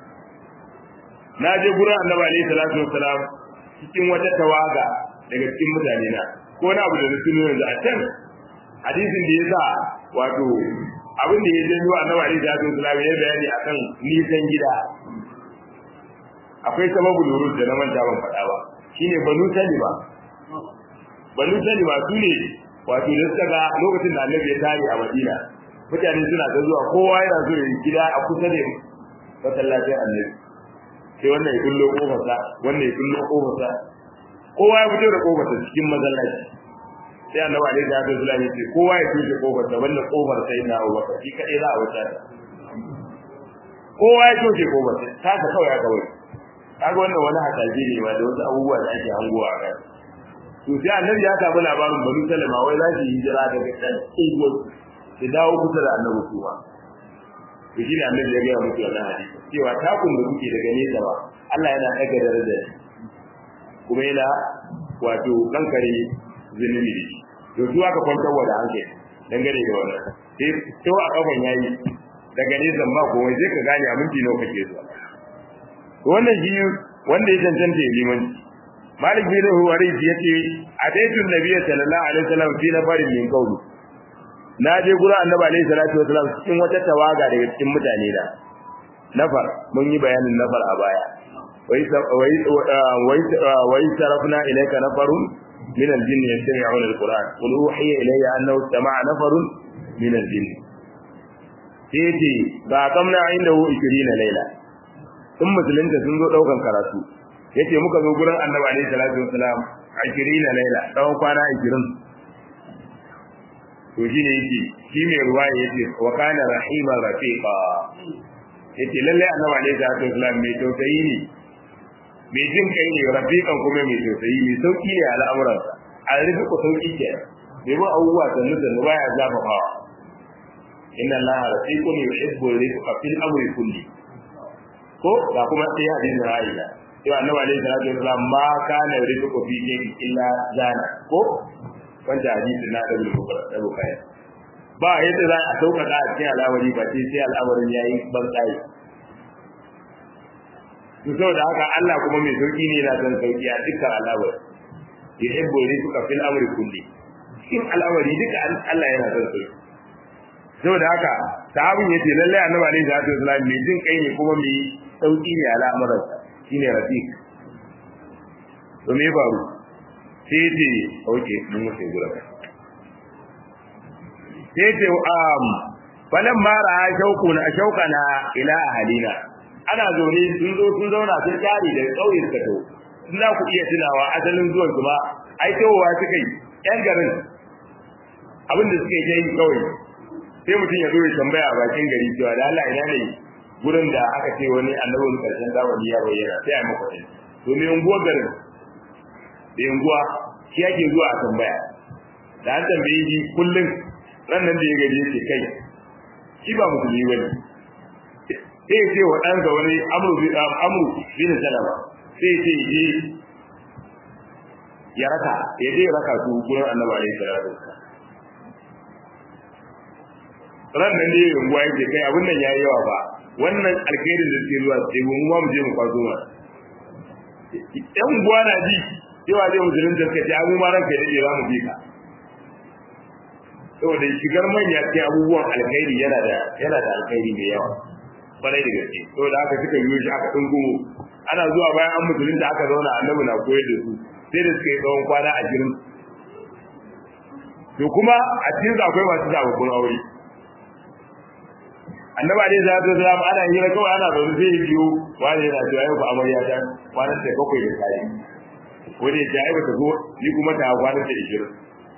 S1: ناجي قرآن النبي عليه الصلاة والسلام cikin wata tawaga daga cikin mutane na ko na abu da na tuno yanzu a can hadisin da ya sa wato abin da ya janyo annabi alaihi salatu wasallam ya bayani akan nisan gida akwai sababu lurus da na manta ban faɗa ba shine banu salima banu salima su ne wato da suka ga lokacin da annabi ya tare a madina mutane suna ta zuwa kowa yana so ya gida a kusa da masallacin annabi sai wannan ya kullo kofarsa wannan ya kullo kofarsa kowa ya fito da kofarsa cikin masallaci sai annabi alaihi salatu wasallam ya ce kowa ya tushe kofarsa wannan kofar sai na Abu Bakar shi kadai za a wuce ta kowa ya tushe kofarsa ta ka kawai aka wuce kaga wannan wani hakaji ne ma da wasu abubuwa da ake hangowa a kai to sai annabi ya samu labarin banu salama wai za su yi hijira daga can igor su dawo kusa da annabi kuma to shi ne annabi ya gaya musu wannan hadisi cewa takun da kuke daga nesa ba Allah yana ɗaga daraja kuma yana wato kankare zunubi da shi to su aka kwantar wa da hankali dangane da wannan sai to a kafan yayi daga nesa ba komai sai ka gane a minti nawa kake zuwa to wannan shi wanda ya cancanta ya limanci malik bin huwaris yace ataitu nabiyyi sallallahu alaihi wasallam fi nafarin min qawli na je gurin annabi alaihi salatu wasallam cikin wata tawaga daga cikin mutane da nafar mun yi bayanin nafar a baya wai wai wai sarafna ilayka nafarun min al-jinn yastami'una al-quran qul uhiya ilayya annahu istama'a nafarun min al-jinn sai ba kamna indahu 20 laila in musulunta sun zo daukan karatu yace muka zo gurin annabi alaihi salatu wasalam 20 laila tsawon kwana 20 to shine yake shi mai ruwaya yace wa kana rahima rafiqa yace lalle annabi alaihi salatu wasalam mai tausayi ne mai jin kai ne rafiqan kuma mai tausayi mai sauki ne al'amuransa a rufe ku sauki ke bai ba abubuwa sannu sannu baya zafafawa inna allaha rafiqun yuhibbu rifqa fil amri kulli ko ga kuma sai hadisin Aisha cewa annabi alaihi salatu wasallam ma kana rizqu fi shay'in illa zana ko wanda hadisi na da bukara da bukaya ba yadda za a sauka a cikin al'amari ba sai sai al'amarin yayi ban tsayi to saboda haka Allah kuma mai sauki ne yana son sauki a dukkan al'amari yuhibbu rizqa fil amri kulli cikin al'amari duka Allah yana son sauki saboda haka sahabin yace lalle annabi alaihi salatu wasallam mai jin kai ne kuma mai sauki ne al'amuran shine rafiq to me faru sai ce oke mun mutu gura sai ce um falan mara shaukuna shaukana ila ahalina ana zaune sun zo sun zauna sun tare da kauye suka to sun za ku iya tunawa asalin zuwan su ba ai tawowa suka yi yan garin abin da suka yi kawai sai mutum ya zo ya tambaya a bakin gari cewa da Allah ina ne gurin da aka ce wani annabin karshen zamani ya bayyana sai a maka sai to me unguwa garin da unguwa shi yake zuwa a tambaya da an tambaye shi kullum ran nan da ya gaji yake kai shi ba musulmi bane sai ya ce wa ɗansa wani amru bi amru bin salama sai ya ce je ya raka ya je raka su gurin annabi alaihi salatu wasallam ran nan ne unguwa yake kai abin nan yayi yawa ba wannan alkhairin da suke zuwa sai mu mu je mu kwazo ma yan unguwa na ji cewa zai musulun da suka ce abu ma ranka da za mu bi ka saboda shigar manya cikin abubuwan alkhairi yana da yana da alkhairi mai yawa kwarai da gaske saboda haka suka yi shi aka dungumo ana zuwa bayan an musulun da aka zauna annabi na koyar da su sai da suka yi tsawon kwana a jirin to kuma a cikin su akwai masu sababbin aure annaba dai za ta zama ana hira kawai ana zaune zai biyo wani yana cewa yau ba amarya ta kwanan ta bakwai da kayi wani ya ce ai ba ta zo ni kuma ta kwanan ta ishirin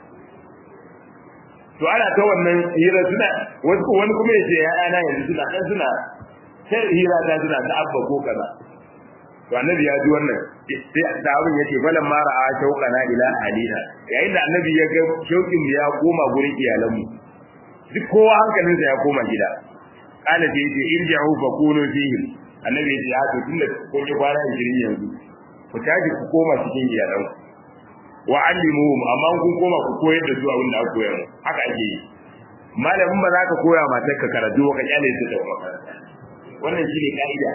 S1: to ana ta wannan hira suna wani kuma ya ce ya'yana yanzu suna ɗan suna ta hira ta suna ta abba ko kaza to annabi ya ji wannan sai da abin yace falan ma ra'a shauqana ila alina yayin da annabi ya ga shauqin ya koma gurin iyalanmu duk kowa hankalinsa ya koma gida kana da yace irji'u fa kunu fihi annabi yace ya to tunda kun yi kwana 20 yanzu ku tashi ku koma cikin iyalanku wa allimuhum amma kun koma ku koyar da su abin da aka koyar haka ake yi malamin ba za ka koya matar ka karatu ka kyale su da makaranta wannan shine ka'ida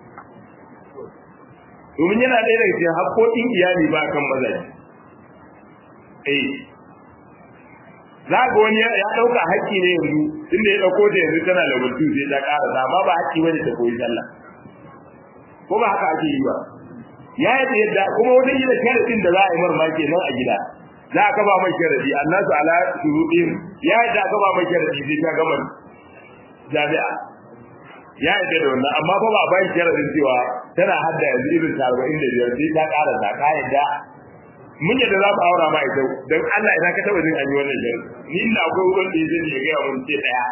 S1: domin yana ɗaya daga cikin haƙoƙin iyali ba kan mazaje eh za ga wani ya ɗauka haƙƙi ne yanzu tunda ya ɗauko ta yanzu tana da mutu sai ta ƙara amma ba haƙƙi bane ta koyi sallah ko ba haka ake yi ba ya yi yadda kuma wata yi da sharadin da za a yi marmaki nan a gida za a kaba mai sharadi annasu ala shurudin ya yi da kaba mai sharadi sai ta gama jami'a ya yi da wannan amma fa ba a bayan sharadin cewa tana hadda yanzu irin ta arba'in da biyar sai ta ƙara ta ka yadda mun yadda za mu aura ma ita don Allah ina ka taɓa jin an yi wannan sharadi ni ina akwai wurin da ya zai ya gaya mun ce ɗaya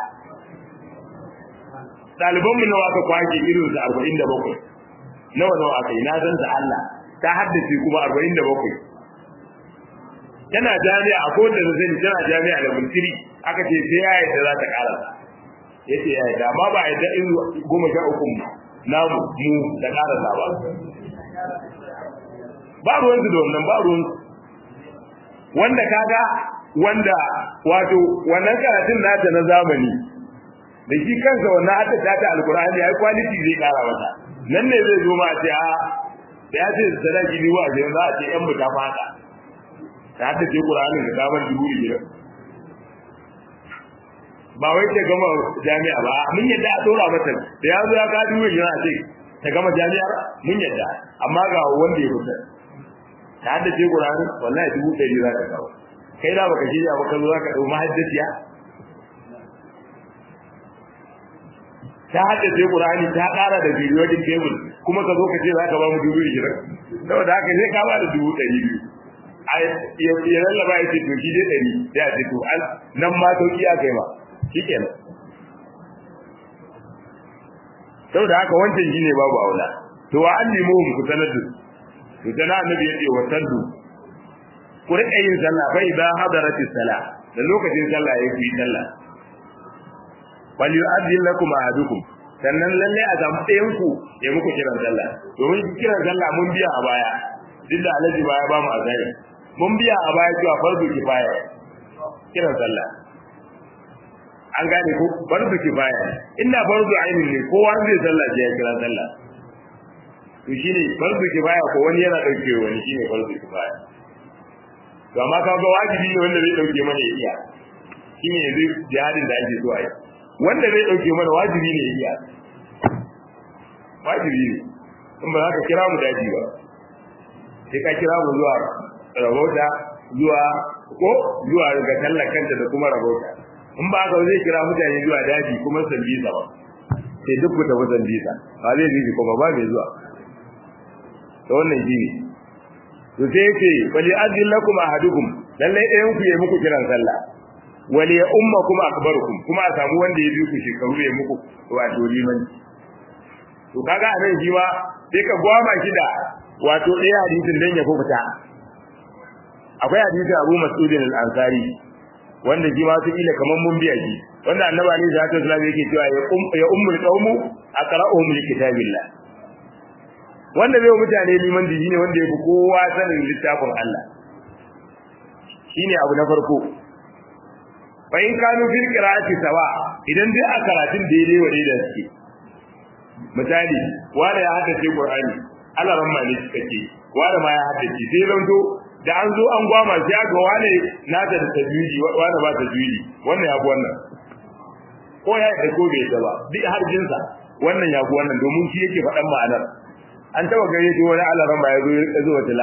S1: ɗalibanmu nawa aka kwashe irin su arba'in da bakwai nawa nawa aka yi na san ta Allah ta haddace kuma 47 tana jami'a ko da zan tana jami'a da mintiri aka ce sai ya yadda za ta karasa yace ya yadda amma ba yadda in goma sha uku namu mu da karasa ba ba ruwan su da wannan ba ruwan wanda kaga wanda wato wannan karatun nata na zamani da shi kansa wannan hadda ta alkur'ani ai quality zai kara mata nan ne zai zo ma a ce a da ya ce sadaki biyu a ce za a ce yan buta fata ta hadda ce qur'anin da kamar dubu biyar ba wai ta gama jami'a ba mun yadda a dora mata da ya zo ya ka dubu biyar a ce ta gama jami'ar mun yadda amma ga wanda ya fita ta hadda ce qur'anin wallahi dubu ɗari za ka kawo kai da baka shirya ba ka zo za ka ɗau mahaddaciya ta haddace Qur'ani ta ƙara da periodic table kuma ka zo ka ce za ka ba mu dubu ishirin saboda haka sai ka ba da dubu ɗari biyu a ya lallaba ya ce to shi dai ɗari sai a ce to an nan ma sauki aka yi ma shi kenan saboda haka wancan shi ne babu aula to wa an nemo mu ku sanar da to sana annabi ya ce wa sallu ku riƙa yin sallah fa idan hadaratis sala da lokacin sallah ya ku yi sallah wal yu'adhdhin lakum ahadukum sannan lalle a samu ɗayan ku ya muku kiran sallah domin kiran sallah mun biya a baya duk da alaji baya ba mu azari mun biya a baya cewa fardu kifaya kiran sallah an gane ko fardu kifaya inda fardu ainin ne kowa zai sallah sai ya kira sallah to shine fardu kifaya ko wani yana dauke wani shine fardu kifaya to amma kaga wajibi ne wanda zai dauke mana ya iya shine yanzu jihadin da ake so a yi wanda zai dauke mana wajibi ne iya wajibi ne in ba za ka kira mu daji ba sai ka kira mu zuwa rabota zuwa ko zuwa ga tallakanta da kuma rabota in ba ka zai kira mutane zuwa daji kuma sambisa ba sai duk ku tafi sambisa ba zai ji kuma ba mai zuwa to wannan shi ne to sai yake bali azin lakum ahadukum lallai ɗayan ku yi muku kiran sallah wali ya umma kuma akbarukum kuma a samu wanda ya bi ku shekaru ya muku wato limanci to kaga a nan shi ma sai ka gwama shi da wato ɗaya hadisin dan ya fita akwai hadisin Abu Mas'ud al-Ansari wanda shi ma su ila kaman mun biya shi wanda annabi ne zata sallallahu yake cewa ya um ya ummul qaumu aqra'uhum li kitabillah wanda bai mutane liman diji ne wanda ya fi kowa sanin littafin Allah shine abu na farko fa in kanu fil qira'ati sawa idan dai a karatun daidai wa daidai suke misali wanda ya haddace qur'ani Allah ran ma ne kake wanda ma ya haddace sai lanto da an zo an gwama sai aka wane nata da tajwidi wanda ba tajwidi wannan ya fi wannan ko ya da ko bai ba duk har jinsa wannan ya fi wannan domin shi yake faɗan ma'anar an taba gare shi wani Allah ran ma ya zo ya zo tilawa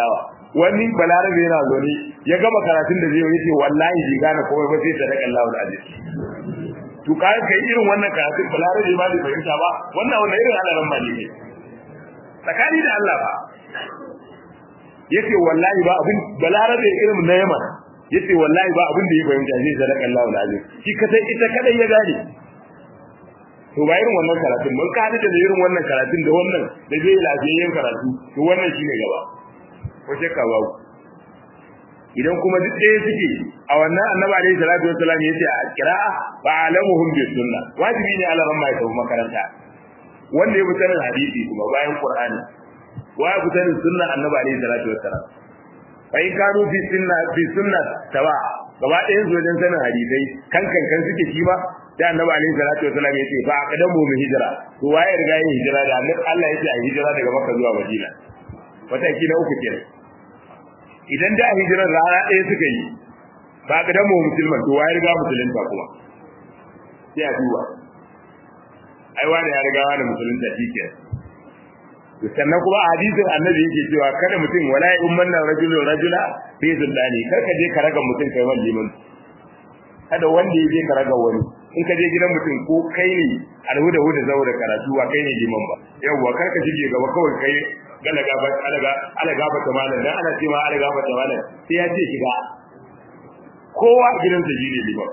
S1: wani balarabe yana zaune ya gama karatun da zai yi yace wallahi bai gane komai ba sai sadaka Allahu alazim to kai kai irin wannan karatun balarabe ba bai fahimta ba wannan wannan irin halaran ba ne tsakani da Allah ba yace wallahi ba abin balarabe irin na Yaman yace wallahi ba abin da ya fahimta zai sadaka Allahu alazim shi kadai ita kadai ya gane to ba irin wannan karatun mun ka hada da irin wannan karatun da wannan da zai lafiyayyen karatu to wannan shine gaba ko shakka babu idan kuma duk ɗaya suke a wannan annabi alaihi salatu wassalam yace a qira'a fa alamuhum bis sunna wajibi ne ala ran mai tafi makaranta wanda ya fi sanin hadisi kuma bayan qur'ani wa ya fi sanin sunna annabi alaihi salatu wassalam fa in kanu fi sunna fi sunna tawa gaba ɗayan su wajen sanin hadisai kan kan kan suke shi ba da annabi alaihi salatu wasallam ya ce fa aqdamu mu hijira to waye riga yin hijira da annabi Allah ya ce a hijira daga Makka zuwa Madina wata kila uku kenan idan da hijirar rana ɗaya suka yi fa aqdamu musulman to waye riga musulunta kuma sai a duba ai wani ya riga wani musulunta shikenan to sannan kuma a hadisin annabi yake cewa kada mutum wala ya umman rajulun rajula fi zullani kar ka je ka raga mutum kai wani liman kada wanda ya je ka raga wani in ka je gidan mutum ko kai ne alhuda huda zaura karatu ba kai ne liman ba yawwa kar ka shige gaba kawai kai galaga ba alaga alaga ba ta malam dan ana cewa alaga ba ta malam sai ya ce shiga kowa gidan sa shine liman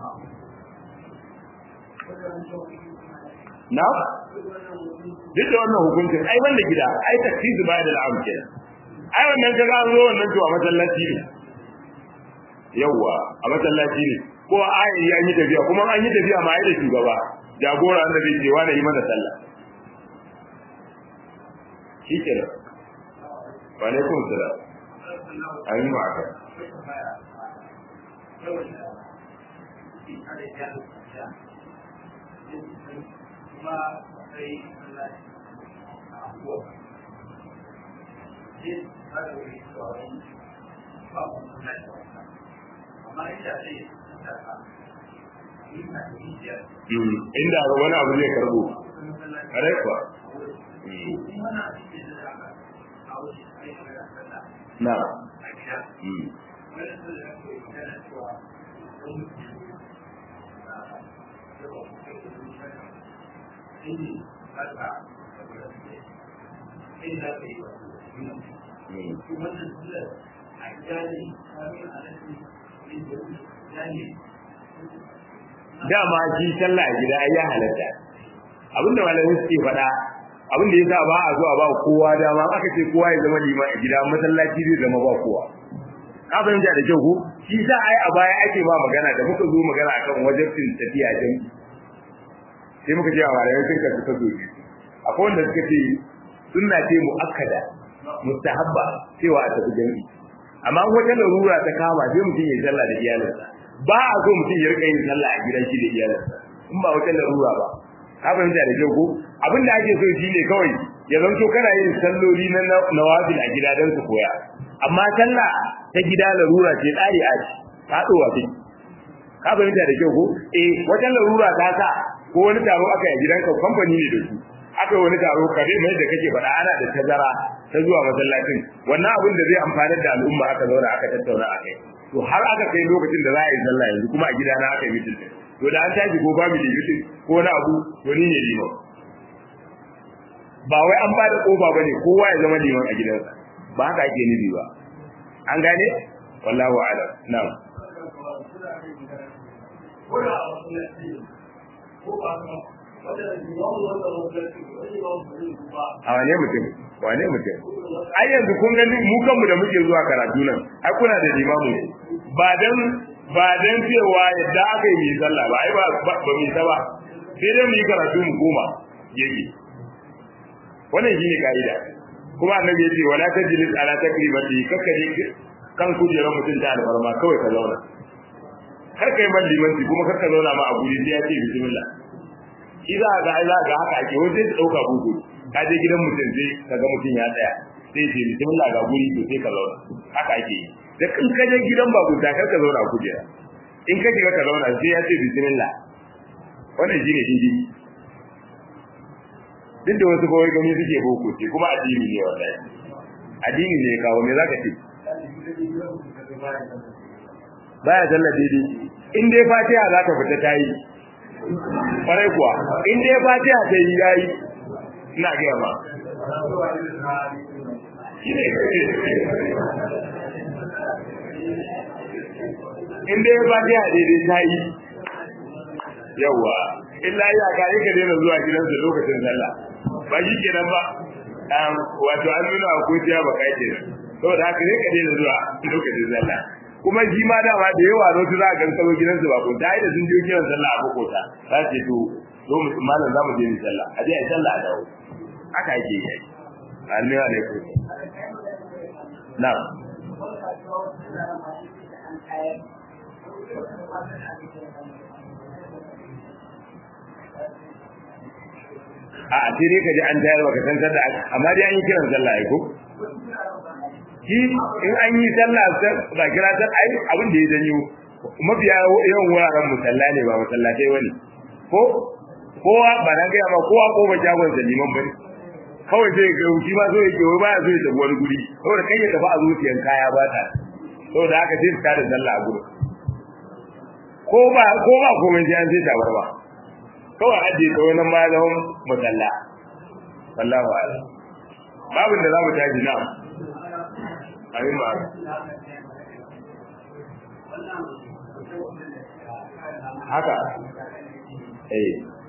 S1: na duk da wannan hukuncin ai wanda gida ai taksizu ba da al'am kenan ai wannan kaga an zo wannan to a masallaci ne yawwa a masallaci ne ko ayi ya yi tafiya kuma an yi tafiya ma ai da shugaba jagora da zai ce wani yi mana sallah shi ke da wa alaikum salam amin wa aka
S2: amma ita ce
S1: inda wani abu zai karbo kare kuwa na dama shi sallah a gida ai ya halatta abinda malamai suke faɗa abinda yasa ba a zuwa ba kowa dama aka ce kowa ya zama liman a gida masallaci zai zama ba kowa ka fahimta da kyau ko shi sa ai a baya ake ba magana da muka zo magana akan wajibcin tafiya jami'i sai muka ce a malamai sun kasu kaso biyu akwai wanda suka ce sunna ce mu'akkada mustahabba cewa a tafi jami'i amma wata larura ta kama sai mutum ya sallah da iyalinsa ba a so mutum ya rika yin sallah a gidan shi da iyalinsa in ba wata larura ba ka fahimta da kyau ko abin da ake so shine kawai ya zanto kana yin salloli na nawafil a gida don su koya amma sallah ta gida larura ce tsari a ci ka tsowa ce ka fahimta da kyau ko eh wata larura ta sa ko wani taro aka yi gidanka kamfani ne da su aka wani taro ka dai mai da kake faɗa ana da tazara ta zuwa masallacin wannan abin da zai amfanar da al'umma aka zauna aka tattauna a kai to har aka kai lokacin da za a yi sallah yanzu kuma a gidana aka yi mitin to da an tashi ko ba mu da mitin ko na abu to ni ne liman ba wai an ba da kofa bane kowa ya zama liman a gidansa ba haka ake nufi ba an gane wallahu a'lam na'am a wane mutum wane mutum ai yanzu kun gani mu kanmu da muke zuwa karatu nan ai kuna da limamu ba dan ba dan cewa yadda aka yi mai sallah ba ai ba ba mai ta ba sai dai mu yi karatu mu goma yake wannan shine kaida kuma annabi ya ce wala tajlis ala takrimati kakkaje kan kujerar mutum ta alfarma kawai ka zauna kar kai man limanci kuma kar ka zauna ma a guri sai ya ce bismillah shi za ga za ga haka ake wani sai dauka bugu ka je gidan mutum sai ka ga mutum ya tsaya sai ce bismillah ga guri to sai ka zauna haka ake yi da kan ka je gidan babu ta kar ka zauna a kujera in ka shiga ka zauna sai ya ce bismillah wannan shine shi duk da wasu kawai gani suke boko ce kuma addini ne wallahi addini ne ya kawo me zaka ce baya sallah daidai in dai fatiha za ta fita ta yi kwarai kuwa in dai fatiha ta yi ya yi ina gaya ba in dai fatiha daidai ta yi yawa illa ya ka yi ka daina zuwa gidansa lokacin sallah ba shi kenan ba wato an nuna a kuciya ba kai kenan saboda haka ne ka daina zuwa lokacin sallah kuma shi ma dama da yawa zo su za a gankaro gidansu ba ko da da sun je kiran sallah a bakota za su ce to zo mu malam za mu je mu sallah a je a sallah a dawo haka yake yi amin alaikum na'am a sai dai ka ji an tayar baka san sallah amma dai an yi kiran sallah ai ko shi in an yi sallah ba kira ta ai abin da ya janyo mafiya yawan wuraren musalla ne ba masallatai wani ko kowa ba na gaya ma kowa ko ba jagon liman bane kawai sai ga shi ma so yake wai baya so ya tafi wani guri saboda kai ya tafi a zuciyan kaya ba ta saboda haka sai su tada sallah a gurin ko ba ko ba komai sai an sai tabar ba kawai ajiye ta wani ma zama musalla wallahu a'lam babin da za mu tashi na amin ba haka eh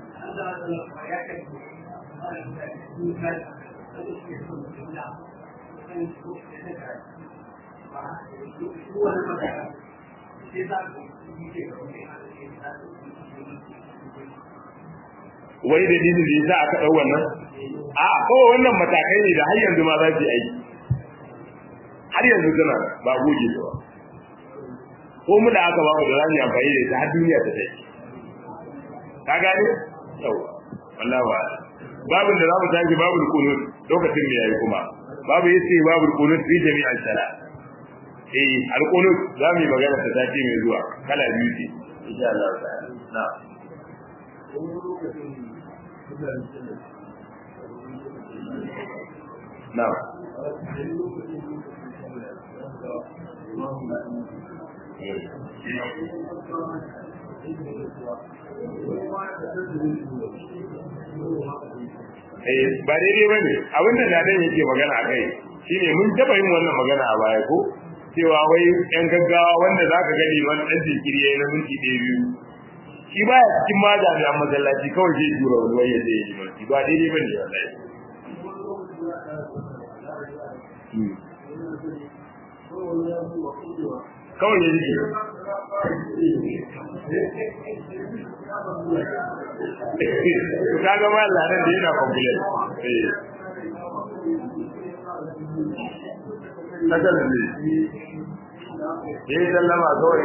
S1: wai da dinin da yasa aka dau wannan a ko wannan matakai ne da har yanzu ma za su yi aiki har yanzu suna ba goge ba ko mu da aka ba mu da zamu amfani da ita har duniya ta tai ka gane yau wallahi wa babin da zamu tashi babul qunut lokacin da yayi kuma babu yace babul qunut fi jami'al sala eh al qunut zamu yi magana ta tashi mai zuwa kala biyu ce insha Allah ta'ala na'am na'am Eh ba daidai bane abinda dadan yake magana akai shine mun taba yin wannan magana a baya ko cewa wai yan gaggawa wanda zaka gani wani dan jinkiri yayin na minti ɗaya biyu shi ba ya cikin ma jami'an masallaci kawai zai tura wani wai ya zai yi mulki ba daidai bane wallahi kawai ya rike ka ga ma ladan da yana complain eh kasan ne yayi sallama kawai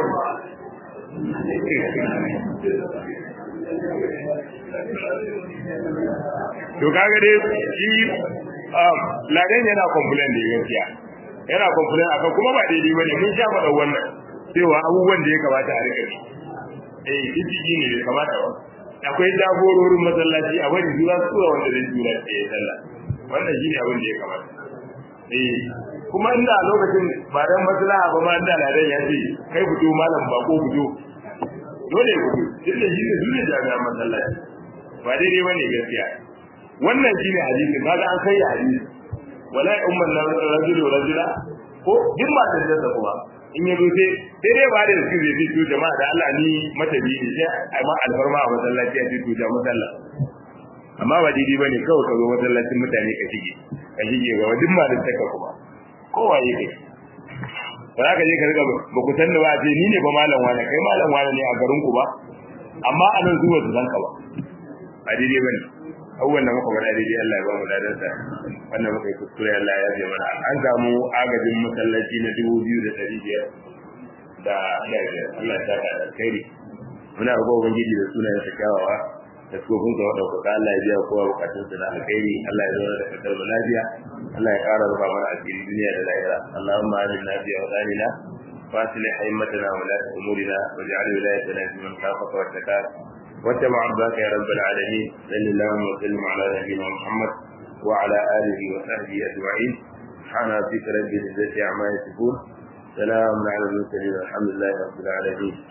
S1: to kaga dai shi ladan yana complain da gaskiya yana complain akan kuma ba daidai bane mun sha faɗa wannan cewa abubuwan da ya kamata a rika eh kiji ne bai kamata ba akwai jagororin masallaci a wani zuwa suwa wanda zai tura da ya sallah wannan shine abin da ya kamata eh kuma inda a lokacin ba dan maslaha ba ma inda ladan ya ce kai fito malam ba ko fito dole ku tunda shi ne dole jami'an masallaci ba daidai bane gaskiya wannan shine hadisi kaga an kai hadisi wala umman rajulu rajula ko duk ma da kuma in yazo sai sai dai ba da su zai fito jama'a da Allah ni mata bi ne sai ai ma alfarma a masallaci a fito da masalla amma ba daidai bane kawai ka zo masallacin mutane ka shige ka shige ga duk ma da taka kuma kowa yake ba za ka je ka riga ba ku san da ba ce ni ne ba malam wani kai malam wani ne a garin ku ba amma a nan zuwa su san ka ba ba daidai bane abubuwan da muka faɗa daidai Allah ya ba mu ladarsa wannan muka yi kuskure Allah ya ce mana an samu agajin masallaci na dubu biyu da ɗari biyar da ɗaya Allah ya saka da alkhairi muna roƙon ubangiji da sunayen sa kyawawa da tsofin ka wadda kuka Allah ya biya kowa bukatun sa na alkhairi Allah ya zauna da kasar mu lafiya Allah ya ƙara rufa mana asiri duniya da lahira Allahumma aminna fi awdanina واصلح ائمتنا ولاة امورنا واجعل ولايتنا في من خافك واتقاك واتبع عبدك يا رب العالمين صل اللهم وسلم على نبينا محمد وعلى اله وصحبه اجمعين سبحان ربك رب العزة عما يصفون سلام على المرسلين والحمد لله رب العالمين